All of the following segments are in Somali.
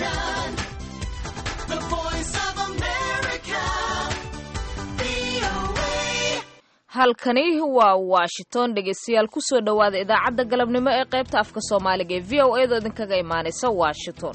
Washington, the voice of America, VOA. halkani waa washington dhegeystayaal kusoo dhowaada idaacadda galabnimo ee qaybta afka soomaaliga ee v o a doo idinkaga imaanaysa washington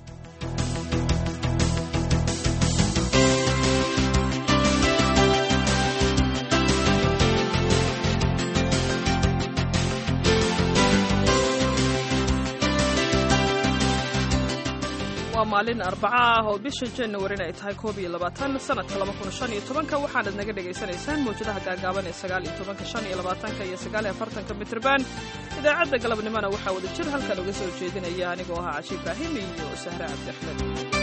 waa maalin arbaca ah oo bisha januarin ay tahay koob iyo labaatan sanadka laba kun shan iyo tobanka waxaanad naga dhagaysanaysaan mawjadaha gaagaaban ee sagaal iyo tobanka shan iyo labaatanka iyo sagaal iyo afartanka mitrban idaacadda galabnimona waxaa wada jir halkan uga soo jeedinaya anigoo ahaa cashi ibraahim iyo sahre cabdi axmed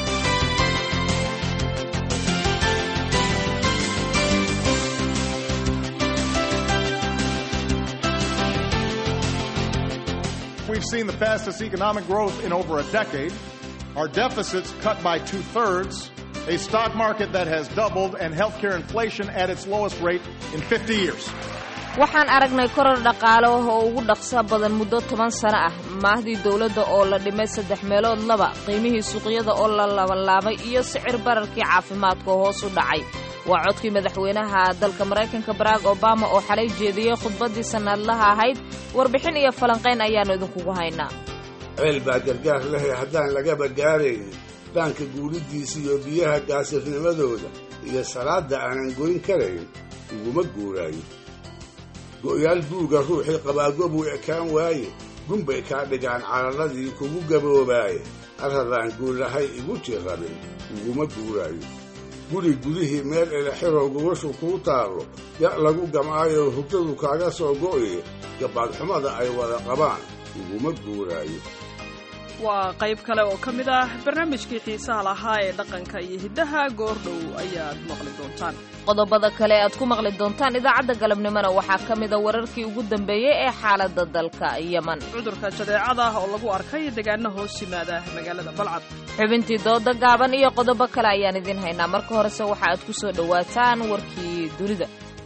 We've seen the fastest economic growth in over a decade, our deficits cut by two thirds, a stock market that has doubled, and healthcare inflation at its lowest rate in 50 years. waxaan aragnay koror dhaqaale ah oo ugu dhaqsa badan muddo toban sano ah maahdii dowladda oo la dhimay saddex meelood laba qiimihii suuqyada oo la labanlaabay iyo sicir bararkii caafimaadka oo hoos u dhacay waa codkii madaxweynaha dalka maraykanka barack obama oo xalay jeediyey khudbaddii sanadlaha ahayd warbixin iyo falanqayn ayaannu idinkugu haynaa ceel baa gargaar lehe haddaan lagaba gaaraynin dhaanka guuriddiisa iyo biyaha gaasirnimadooda iyo salaadda aanan goyn karayn uguma guuraayo go'yaal buuga ruuxii qabaagobuu ekaan waaye gunbay kaa dhigaan cararadii kugu gaboobaaye arradaan guulahay igu tirrabin uguma guuraayo guri gudihii meel elexiroo gubashu kuu taallo ya' lagu gam'aayoo hugdadu kaaga soo go'ye gabbaadxumada ay wada qabaan uguma guuraayo waa qayb kale oo ka mid ah barnaamijkii xiisaha lahaa ee dhaqanka iyo hiddaha goordhow ayaad maqli doontaan qodobada kale aad ku maqli doontaan idaacadda galabnimona waxaa ka mida wararkii ugu dambeeyey ee xaaladda dalka yeman cudurka jadeecada oo lagu arkay deegaano hoos yimaada magaalada balcad xubintii dooda gaaban iyo qodobo kale ayaan idiin haynaa marka horese waxa aad ku soo dhowaataan warkii dunida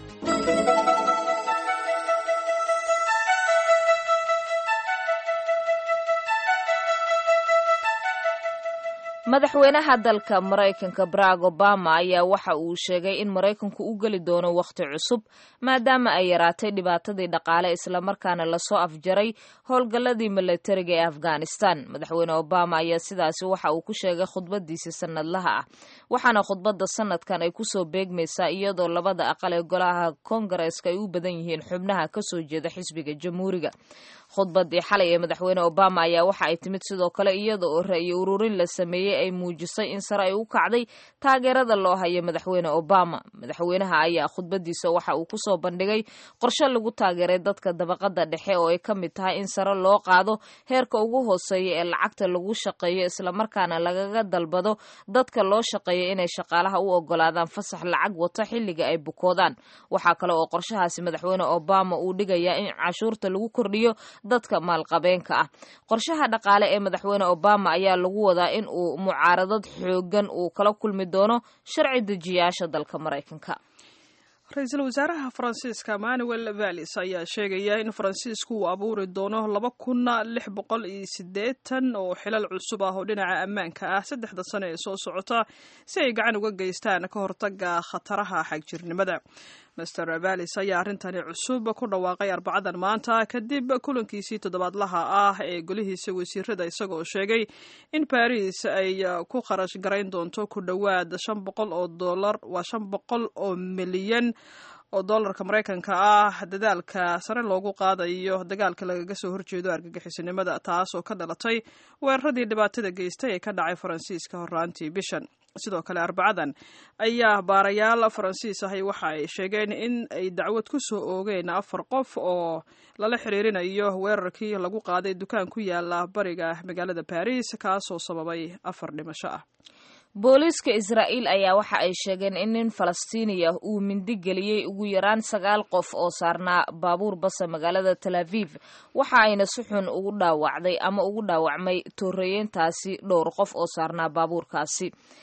madaxweynaha dalka maraykanka barack obama ayaa waxa uu sheegay in maraykanku u geli doono wakhti cusub maadaama ay yaraatay dhibaatadii dhaqaale islamarkaana lasoo afjaray howlgalladii milatariga ee afghanistan madaxweyne obama ayaa sidaasi waxa uu ku sheegay khudbadiisii sanadlaha ah waxaana khudbadda sanadkan ay kusoo beegmaysaa iyadoo labada aqal ee golaha kongareska ay u badan yihiin xubnaha kasoo jeeda xisbiga jamhuuriga khudbadii xalay ee madaxweyne obama ayaa waxa ay timid sidoo kale iyada oo ra'yi ururin la sameeyey ay muujisay in sare ay u kacday taageerada loo hayo madaxweyne obama madaxweynaha ayaa khudbadiisa waxa uu kusoo bandhigay qorshe lagu taageeray dadka dabaqada dhexe oo ay ka mid tahay in sare loo qaado heerka ugu hooseeya ee lacagta lagu shaqeeyo islamarkaana lagaga dalbado dadka loo shaqeeya inay shaqaalaha u ogolaadaan fasax lacag wato xilliga ay bukoodaan waxaa kale oo qorshahaasi madaxweyne obama uu dhigayaa in cashuurta lagu kordhiyo dadka maalqabeenka ah qorshaha dhaqaale ee madaxweyne obama ayaa lagu wadaa in uu mucaaradad xoogan uu kala kulmi doono sharci dejiyaasha dalka maraykanka ra-iisul wasaaraha faransiiska manuel vallis ayaa sheegaya in faransiisku uu abuuri doono laba kun lix boqol iyo siddeetan oo xilal cusub ah oo dhinaca ammaanka ah saddexda sano ee soo socota si ay gacan uga geystaan ka hortaga khataraha xagjirnimada master vallis ayaa arrintani cusub ku dhawaaqay arbacadan maanta kadib kulankiisii toddobaadlaha ah ee golihiisa wasiirada isagoo sheegay in baris ay ku kharash garayn doonto ku dhowaad shan boqol oo dolar waa shan boqol oo milyan oo dollarka maraykanka ah dadaalka sare loogu qaadayo dagaalka lagaga soo horjeedo argagixisinimada taas oo ka dhalatay weeraradii dhibaatada geystay ee ka dhacay faransiiska horraantii bishan sidoo kale arbacadan ayaa baarayaal faransiis ahi waxa ay sheegeen in ay dacwad ku soo oogeen afar qof oo lala xiriirinayo weerarkii lagu qaaday dukaan ku yaala bariga magaalada baris kaasoo sababay afar dhimasho ah booliiska israa'iil ayaa waxa ay sheegeen in nin falastiiniya uu mindi geliyey ugu yaraan sagaal qof oo saarnaa baabuur basa magaalada tel aviv waxa ayna si xun ugu dhaawacday ama ugu dhaawacmay tooreeyeyntaasi dhowr qof oo saarnaa baabuurkaasi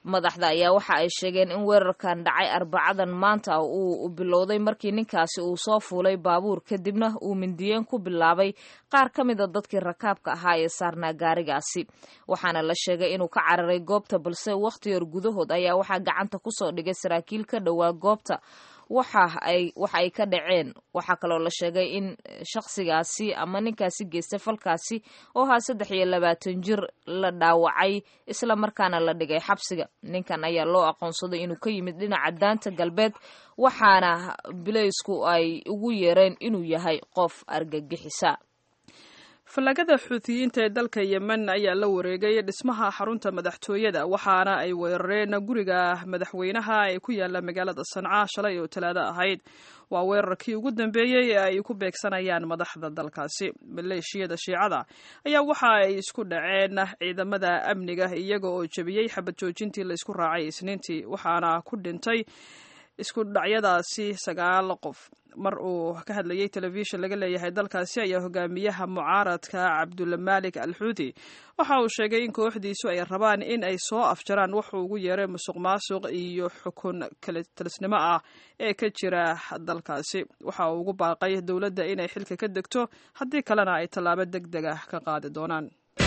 madaxda ayaa waxa ay sheegeen in weerarkan dhacay arbacadan maanta uu bilowday markii ninkaasi uu soo fuulay baabuur kadibna uu mindiyeen ku bilaabay qaar ka mida dadkii rakaabka ahaa ee saarnaa gaarigaasi waxaana la sheegay inuu ka cararay goobta balse wakhti yar gudahood ayaa waxaa gacanta kusoo dhigay saraakiil ka dhowaa goobta waxa ay waxa ay ka dhaceen waxaa kaloo la sheegay in shakhsigaasi ama ninkaasi geystay falkaasi oo ahaa saddex iyo labaatan jir la dhaawacay isla markaana la dhigay xabsiga ninkan ayaa loo aqoonsaday inuu ka yimid dhinaca daanta galbeed waxaana bileysku ay ugu yeereen inuu yahay qof argagixisa fallagada xuutiyiinta ee dalka yemen ayaa la wareegay dhismaha xarunta madaxtooyada waxaana ay weerareen guriga madaxweynaha ee ku yaala magaalada sanca shalay oo talaado ahayd waa weerarkii ugu dambeeyey ee ay ku beegsanayaan madaxda dalkaasi maleeshiyada shiicada ayaa waxa ay isku dhaceen ciidamada amniga iyaga oo jebiyey xabad joojintii la isku raacay isniintii waxaana ku dhintay isku dhacyadaasi sagaal qof mar uu ka hadlayay telefishin laga leeyahay dalkaasi ayaa hogaamiyaha mucaaradka cabdulmalik al xuuti waxa uu sheegay in kooxdiisu ay rabaan in ay soo afjaraan wuxuu ugu yeeray musuq maasuq iyo xukun kalitalisnimo ah ee ka jira dalkaasi waxa uu ugu baaqay dowladda inay xilka ka degto haddii kalena ay tallaabo deg deg ah ka qaadi doonaan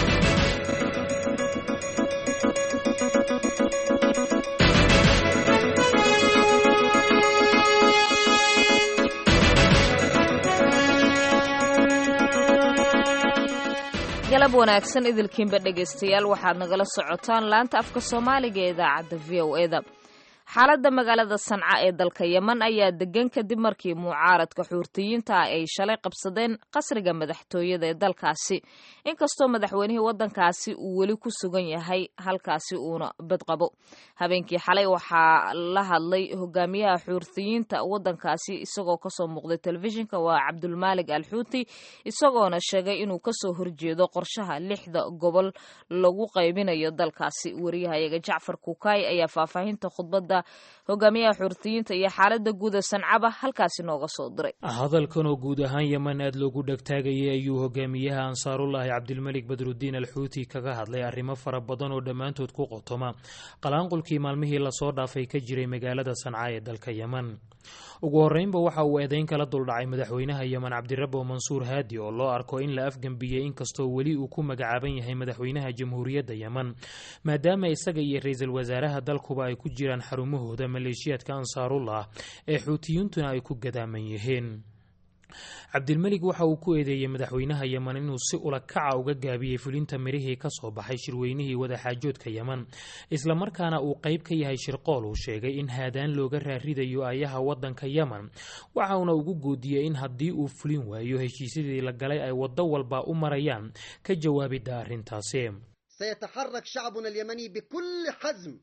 galab wanaagsan idilkiinba dhegaystayaal waxaad nagala socotaan laanta afka soomaaliga ee idaacadda v o eda xaaladda magaalada sanca ee dalka yemen ayaa degan kadib markii mucaaradka xuurtiyiinta ah ay shalay qabsadeen qasriga madaxtooyada ee dalkaasi inkastoo madaxweynihii waddankaasi uu weli ku sugan yahay halkaasi uuna badqabo habeenkii xalay waxaa la hadlay hogaamiyaha xuurtiyiinta waddankaasi isagoo kasoo muuqday telefishinka waa cabdulmaalig al xuuti isagoona sheegay inuu kasoo horjeedo qorshaha lixda gobol lagu qaybinayo dalkaasi wariyahayaga jacfar kukaay ayaa faahfaahinta khudbadda hogaamiyaha xuurtiyiinta iyo xaalada guuda sancaba halkaasi nooga soo diray hadalkan oo guud ahaan yemen aad loogu dhegtaagayay ayuu hogaamiyaha ansaarullaahi cabdilmelik badrudiin al xuuti kaga hadlay arrimo fara badan oo dhammaantood ku qotoma qalaanqulkii maalmihii lasoo dhaafay ka jiray magaalada sanca ee dalka yemen ugu horreynba waxa uu eedeyn kala duldhacay madaxweynaha yemen cabdirabo mansuur haadi oo loo arko in la afgembiyey inkastoo weli uu ku magacaaban yahay madaxweynaha jamhuuriyadda yemen maadaama isaga iyo ra-iisul wasaaraha dalkuba ay ku jiraan xarumahooda maleeshiyaadka ansaarullah ee xuutiyiintuna ay ku gadaaman yihiin cabdilmelig waxa uu ku eedeeyey madaxweynaha yemen inuu si ula kaca uga gaabiyey fulinta mirihii ka soo baxay shirweynihii wadaxaajoodka yemen islamarkaana uu qayb ka yahay shirqool uu sheegay in haadaan looga raaridayo ayaha waddanka yemen waxauna ugu goodiyey in haddii uu fulin waayo heshiisyadii la galay ay waddo walba u marayaan ka jawaabidda arrintaasi سيتحرك شعبنا اليمني بكل حزم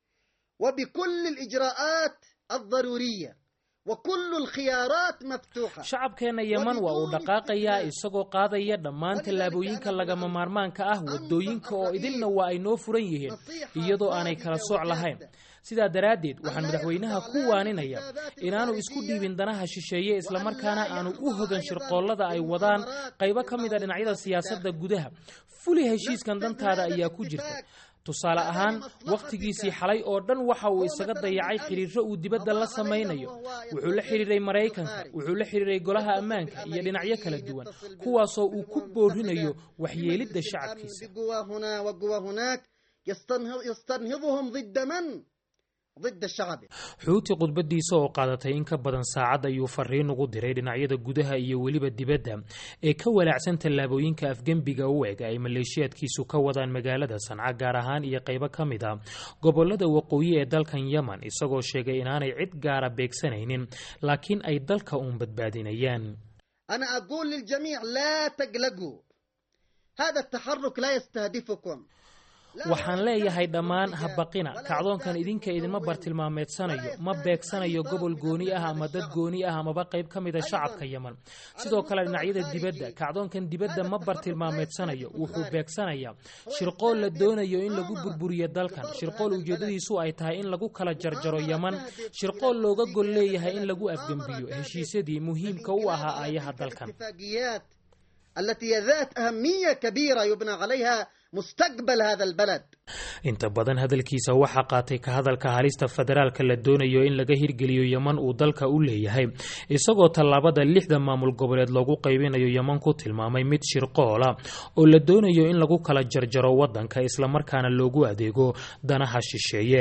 وبكل الإجراءات الضرورية وكل الخيارات مفتوحة shacabkeenna yemen waa uu dhaqaaqayaa isagoo qaadaya dhammaan tallaabooyinka lagama maarmaanka ah waddooyinka oo idilna waa ay noo furan yihiin iyadoo aanay kala sooc lahayn sidaa daraaddeed waxaan madaxweynaha ku waaninaya inaanu isku dhiibin danaha shisheeye islamarkaana aanu u hogan shirqoollada ay wadaan qaybo ka mid a dhinacyada siyaasadda gudaha fuli heshiiskan dantaada ayaa ku jirta tusaale ahaan wakhtigiisii xalay oo dhan waxa uu isaga dayacay xiriirro uu dibadda la samaynayo wuxuu la xidhiiray maraykanka wuxuu la xidhiiray golaha ammaanka iyo dhinacyo kala duwan kuwaasoo uu ku boorinayo waxyeelidda shacabkiisa بقوى هنا وقوى هناك يستنهض يستنهضهم ضد من؟ ضد الشعب xuuti khudbadiisa oo qaadatay in ka badan saacad ayuu fariin ugu diray dhinacyada gudaha iyo weliba dibadda ee ka walaacsan tallaabooyinka afgembiga u eg ay maleeshiyaadkiisu ka wadaan magaalada sanca gaar ahaan iyo qaybo ka mid a gobolada waqooyi ee dalkan yemen isagoo sheegay inaanay cid gaara beegsanaynin laakiin ay dalka uun badbaadinayaan أنا أقول للجميع لا تقلقوا هذا التحرك لا يستهدفكم لا waxaan leeyahay dhammaan habaqina kacdoonkan idinka idinma bartilmaameedsanayo ma beegsanayo gobol gooni ah ama dad gooni ah amaba qayb ka mida shacabka yemen sidoo kale dhinacyada dibadda kacdoonkan dibadda ma bartilmaameedsanayo wuxuu beegsanayaa shirqool la doonayo in lagu burburiyo dalkan shirqool ujeedadiisu ay tahay in lagu kala jarjaro yemen shirqool looga gol leeyahay in lagu afgembiyo heshiisyadii muhiimka u ahaa aayaha dalkan اتفاقيات التي هي ذات أهمية كبيرة يبنى عليها مستقبل هذا البلد inta badan hadalkiisa waxaa qaatay ka hadalka halista federaalka la doonayo in laga hirgeliyo yeman uu dalka u leeyahay isagoo tallaabada lixda maamul goboleed loogu qaybinayo yeman ku tilmaamay mid shirqoola oo la doonayo in lagu kala jarjaro waddanka islamarkaana loogu adeego danaha shisheeye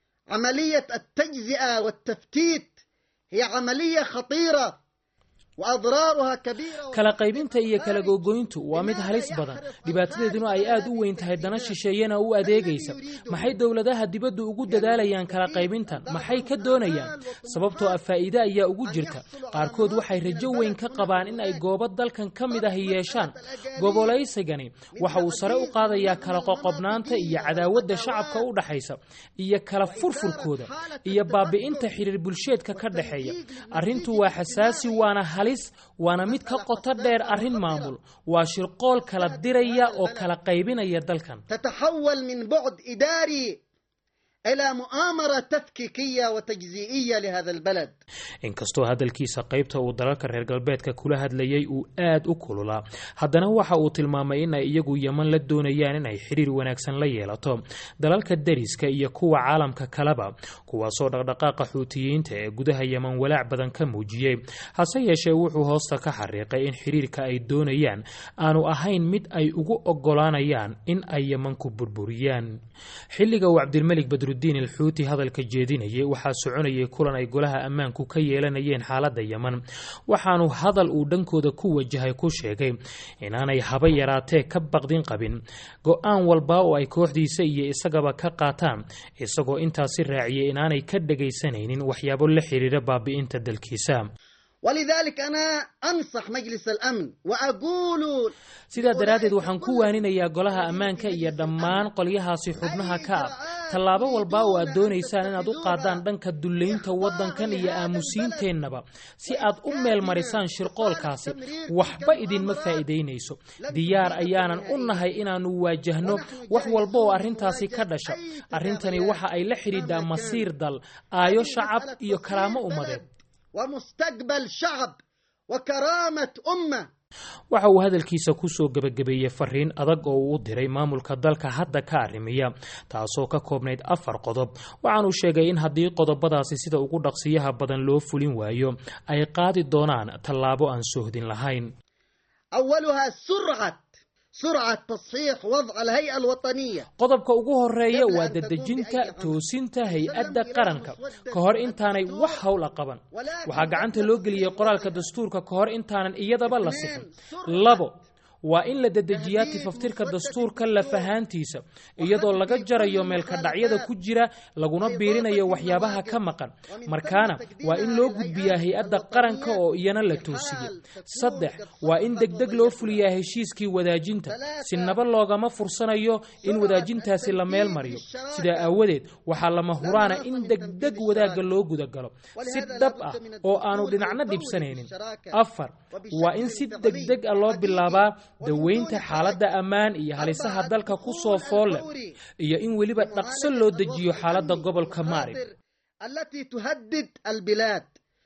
عملية التجزئة والتفتيت هي عملية خطيرة وأضرارها كبيرة kala qaybinta iyo kala gogoyntu waa mid halis badan dhibaatadeeduna ay aad u weyn tahay dana shisheeyana u adeegaysa maxay dowladaha dibaddu ugu dadaalayaan kala qaybintan maxay ka doonayaan sababtoo ah faa'iide ayaa ugu jirta qaarkood waxay rajo weyn ka qabaan in ay goobo dalkan ka mid ahi yeeshaan gobolaysigani waxa uu sare u qaadayaa kala qoqobnaanta iyo cadaawadda shacabka u dhaxaysa iyo kala furfurkooda iyo baabi'inta xiriir bulsheedka ka dhexeeya arrintu waa xasaasi waana halis waana mid ka qoto dheer arrin maamul waa shirqool kala diraya oo kala qaybinaya dalkan تتحول من بعد إداري إلى مؤامرة تفكيكية وتجزئية لهذا البلد inkastoo hadalkiisa qaybta uu dalalka reer galbeedka kula hadlayay uu aad u kululaa haddana waxa uu tilmaamay in ay iyagu yeman la doonayaan in ay xiriir wanaagsan la yeelato dalalka deriska iyo kuwa caalamka kaleba kuwaasoo dhaqdhaqaaqa xuutiyiinta ee gudaha yeman walaac badan ka muujiyey hase yeeshee wuxuu hoosta ka xariiqay in xiriirka ay doonayaan aanu ahayn mid ay ugu ogolaanayaan in ay yeman ku burburiyaan xilliga uu cabdilmelik badrudiin alxuuti hadalka jeedinayay waxaa soconayay kulan ay golaha ammaanku ka yeelanayeen xaaladda yeman waxaanu hadal uu dhankooda ku wajahay ku sheegay inaanay haba yaraatee ka baqdin qabin go-aan walba oo ay kooxdiisa iyo isagaba ka qaataan isagoo intaasi raaciyay inaanay ka dhegaysanaynin waxyaabo la xiriira baabi'inta dalkiisa ولذلك أنا أنصح مجلس الأمن وأقول sidaa daraaddeed waxaan ku waaninayaa golaha ammaanka iyo dhammaan qolyahaasi xubnaha ka ah tallaabo walba oo aad doonaysaan inaad u qaadaan dhanka dullaynta waddankan iyo aamusiinteennaba si aad u meel marisaan shirqoolkaasi waxba idinma faa'iidaynayso diyaar ayaanan u nahay inaannu waajahno wax walba oo arrintaasi ka dhasha arrintani waxa ay la xidhiidhaa masiir dal aayo shacab iyo karaamo ummadeed ومستقبل شعب وكرامة أمة waxa uu hadalkiisa kusoo gebagabeeyey fariin adag oo uu u diray maamulka dalka hadda ka arrimiya taasoo ka koobnayd afar qodob waxaanuu sheegay in haddii qodobadaasi sida ugu dhaqsiyaha badan loo fulin waayo ay qaadi doonaan tallaabo aan sohdin lahayn أولها سرعة سرعة تصحيح وضع الهيئة الوطنية qodobka ugu horeeya waa dedejinta toosinta hay-adda qaranka ka hor intaanay wax howla qaban waxaa gacanta loo geliyey qoraalka dastuurka ka hor intaanan iyadaba la sixin labo waa in la dedejiyaa tifaftirka dastuurka lafahaantiisa iyadoo laga jarayo meelkadhacyada ku jira laguna biirinayo waxyaabaha ka maqan markaana waa in loo gudbiyaa hay-adda qaranka oo iyana la toosiye saddex waa in degdeg loo fuliyaa heshiiskii wadaajinta sinaba loogama fursanayo in wadaajintaasi la meel mariyo sidaa aawadeed waxaa lama huraana in degdeg wadaagga loo gudagalo si dhab ah oo aanu dhinacna dhibsanaynin afar waa in si degdeg ah loo bilaabaa daweynta xaaladda ammaan iyo halisaha dalka ku soo fool leh iyo in weliba dhaqso loo dejiyo xaaladda gobolka maarib التي تهدد البلاد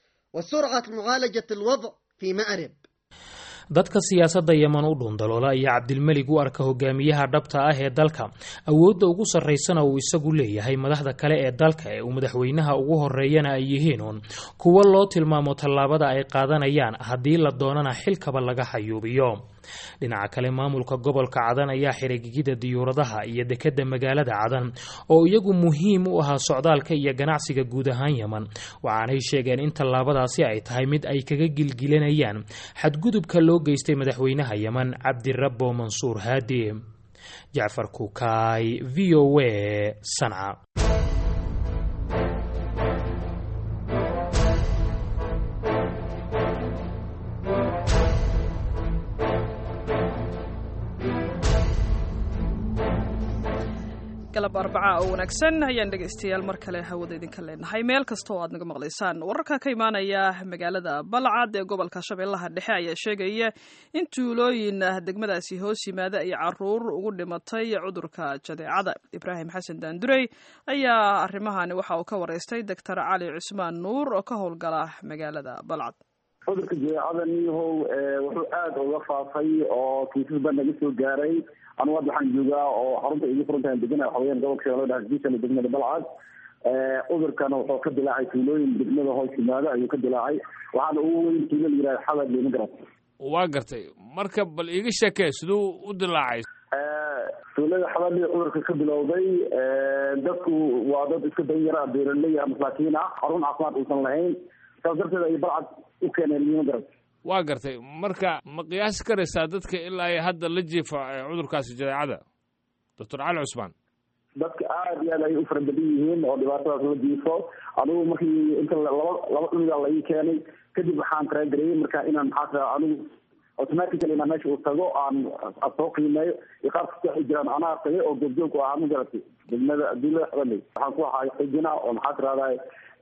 وسرعة معالجة الوضع في مأرب dadka siyaasadda yeman u dhundaloola ayaa cabdilmelig u arka hogaamiyaha dhabta ah ee dalka awoodda ugu sarraysana uu isagu leeyahay madaxda kale ee dalka ee uu madaxweynaha ugu horeeyana ay yihiin uun kuwo loo tilmaamo tallaabada ay qaadanayaan haddii la doonana xilkaba laga xayuubiyo dhinaca kale maamulka gobolka cadan ayaa xiray gigida diyuuradaha iyo dekedda magaalada cadan oo iyagu muhiim u ahaa socdaalka iyo ganacsiga guud ahaan yeman waxaanay sheegeen in tallaabadaasi ay tahay mid ay kaga gilgilanayaan xadgudubka loo geystay madaxweynaha yeman cabdirabbo mansuur haadi jacfar kukaay v o a sanca galab arbacaa oo wanaagsan ayaan dhegaystayaal mar kale hawada idinka leenahay meel kasta oo aad naga maqlaysaan wararka ka imaanaya magaalada balcad ee gobolka shabeellaha dhexe ayaa sheegaya in tuulooyin degmadaasi hoos yimaada ay caruur ugu dhimatay cudurka jadeecada ibraahim xasan daandurey ayaa arrimahani waxa uu ka wareystay doctor cali cusmaan nuur oo ka howlgala magaalada balcad cudurka jadeecada niyahow wuxuu aada uga faafay oo kiisas baa naga soo gaaray anugu hadda waxaan joogaa oo xarunta igu furantahan degana waxa weyaan gobolka shabeellaha hargeysa degmada balcad cudurkana wuxuu ka dilaacay tuulooyin degmada hoos yimaado ayuu ka dilaacay waxaana ugu weyn tuulo la yihahda xabad lima garat waa gartay marka bal iiga sheekee siduu u dilaacay tuulada xabadii cudurka ka bilowday dadku waa dad iska danyara beeraley ah masaakiin ah xarun caafimaad uusan lahayn saas darteed ay balcad u keeneen lima garat waa gartay marka ma qiyaasi karaysaa dadka ilaa ay hadda la jiifa cudurkaasi jadeecada doctor cali cusmaan dadka aada iyo aad ay u fara badan yihiin oo dhibaatadaas la jiifo anigu markii inta laba laba cunugaa laii keenay kadib waxaan taragarayay marka inaan maxaa tira anigu automatically inaan meesha uu tago aan soo qiimeeyo iyo qaar kasta ay jiraan anaa tagay oo goobjoog u ahaa ma garatay degmada adduunyada xabaley waxaan ku ahaa xijina oo maxaa tirahdaa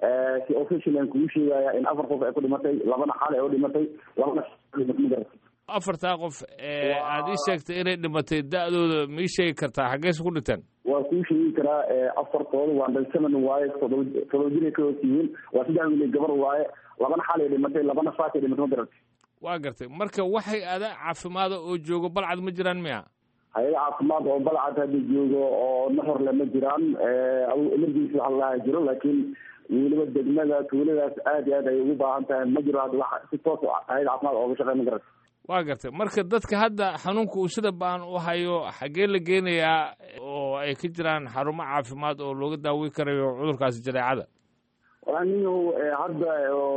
si official aan kugu sheegaya in afar qof ay ku dhimatay labana xaal ay u dhimatay labana ma garatay afartaa qof ee aada ii sheegtay inay dhimatay da-dooda ma ii sheegi kartaa xaggeese ku dhinteen waa kuu sheegi karaa afartooda waa dhalsaman waaye todoba todoba jir ay ka hoos yihiin waa saddex wiil gabar waaye labana xaal ay dhimatay labana faat ay dhimatay ma garatay waa gartay marka waxay ada caafimaada oo joogo balcad ma jiraan miya hay-ada caafimaad oo balcad hadda joogo oo naxorle ma jiraan emergency waxa lalaha jiro laakiin weliba degmada tuuladaas aad iyo aad ay ugu baahan tahay ma jiro hadda wax si toos hay-ada caafimaad ooga shaqey ma garat waa gartay marka dadka hadda xanuunka uu sida baan u hayo xaggee la geenayaa oo ay ka jiraan xarumo caafimaad oo looga daaweyn karayo cudurkaasi jadeecada walaaniyahu hadda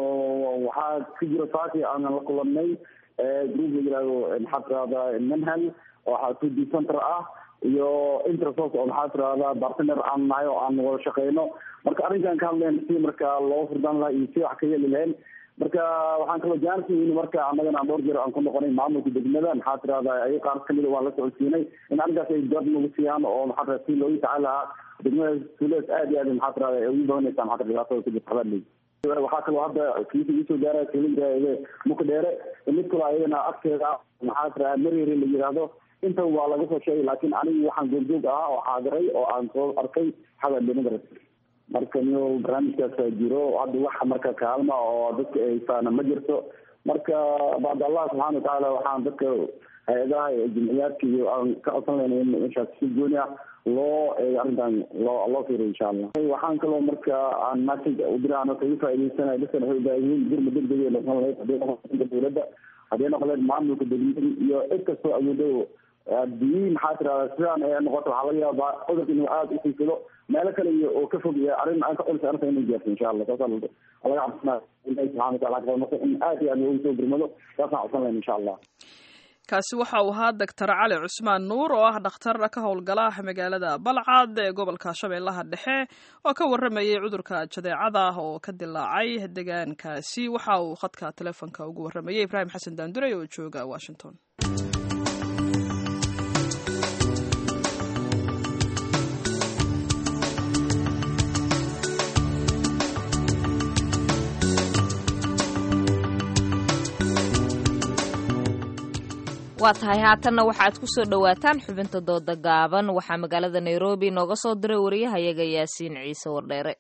waxaa ka jira saaki aanan la kulanay group la yihahdo maxaa tirahda manhal oo xatuudi center ah iyo intersos oo maxaa tirahda bartner aan nahay oo aan wada shaqeyno marka arrinkan ka hadlayn si marka loo furdaan lahaa iyo si wax ka yeeli lahayn marka waxaan kaloo jaansiin marka annagana dhowr jeer aan ku noqonay maamulka degmada maxaa tirahda ay qaar kamida waan la socodsiinay in arrinkaas ay garab nagu siiyaan oo maxaa tirada si loogu tacaal lahaa degmada tuuladaas aad iyo aad maxaa tirahda ay ugu badanaysaa maxaa tirada dhibaatada ku jirta xabaadley waxaa kaloo hadda kiisa iisoo gaaraya tuulada muka dheere mid kaloo ayadana afkeeda maxaa tirada mareere la yidhaahdo inta waa laga soo sheegay laakiin anigu waxaan goobjoog ahaa oo xaadiray oo aan soo arkay xabaadley ma garat marka niyo barnaamijkaasa jiro hadda waxa marka kaalma oo dadka haysaana ma jirto marka bacd allah subxana watacaala waxaan dadka hay-adaha jimciyaadka iyo aan ka codsan layna in meeshaas si gooni ah loo arrintan loo loo fiiriyo insha allah waxaan kaloo marka aan message udiraan kaga faa'idaysanayo dadkan waxay ubaahiyiin jirma degdeg ay noqon lahayd hadday noqon dowladda hadday noqon lahayd maamulka degmada iyo cid kastoo awoodo haddii maxaa tirahda sidaan ay noqoto waxaa laga yaabaa cudurka inuu aada usiisado meelo kale iyo oo ka fog iyo arrin aan ka culisa arrinta inay gaarto insha allah saasa laga cabsanaa ilahi subxana watacala ka marka in aad iyo aad loogu soo gurmado saasaan codsan lahayn insha allah kaasi waxa uu ahaa doctor cali cusmaan nuur oo ah dhakhtar ka howlgala magaalada balcad ee gobolka shabeellaha dhexe oo ka waramayay cudurka jadeecada oo ka dilaacay deegaankaasi waxa uu khadka telefonka ugu waramayay ibraahim xasan daandurey oo jooga washington waa tahay haatanna waxaad ku soo dhowaataan xubinta dooda gaaban waxaa magaalada nairobi nooga soo diray wariyahayaga yaasiin ciise wardheere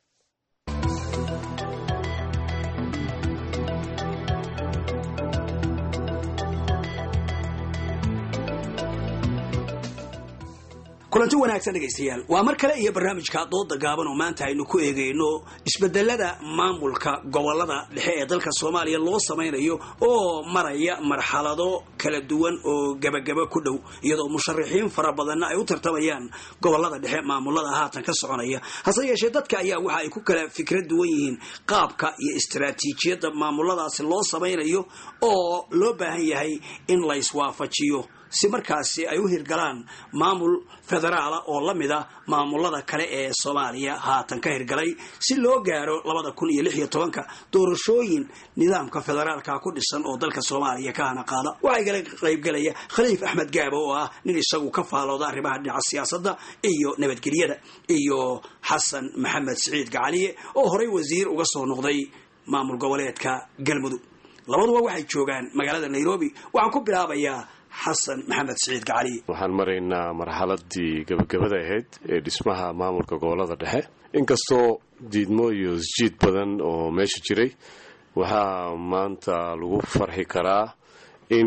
kulanti wanaagsan dhegaystayaal waa mar kale iyo barnaamijka dooda gaaban oo maanta aynu ku eegayno isbedelada maamulka gobolada dhexe ee dalka soomaaliya loo samaynayo oo maraya marxalado kala duwan oo gebagaba ku dhow iyadoo musharaxiin fara badanna ay u tartamayaan gobolada dhexe maamulada haatan ka soconaya hase yeeshee dadka ayaa waxa ay ku kala fikra duwan yihiin qaabka iyo istaraatiijiyadda maamuladaasi loo samaynayo oo loo baahan yahay in la iswaafajiyo si markaasi ay u hirgalaan maamul federaala oo la mid a maamulada kale ee soomaaliya haatan ka hirgalay si loo gaaro labada kun iyo lix iyo tobanka doorashooyin nidaamka federaalka ku dhisan oo dalka soomaaliya ka hana qaada waxaa igala qaybgelaya khaliif axmed gaabo oo ah nin isagu ka faalooda arrimaha dhinaca siyaasadda iyo nabadgelyada iyo xasan maxamed siciid gacaliye oo horey wasiir uga soo noqday maamul goboleedka galmudug labaduba waxay joogaan magaalada nairobi waxaan ku bilaabayaa xasan maxamed siciid gacali waxaan maraynaa marxaladii gabagabada ahayd ee dhismaha maamulka gobolada dhexe inkastoo diidmo iyo isjiid badan oo meesha jiray waxaa maanta lagu farxi karaa in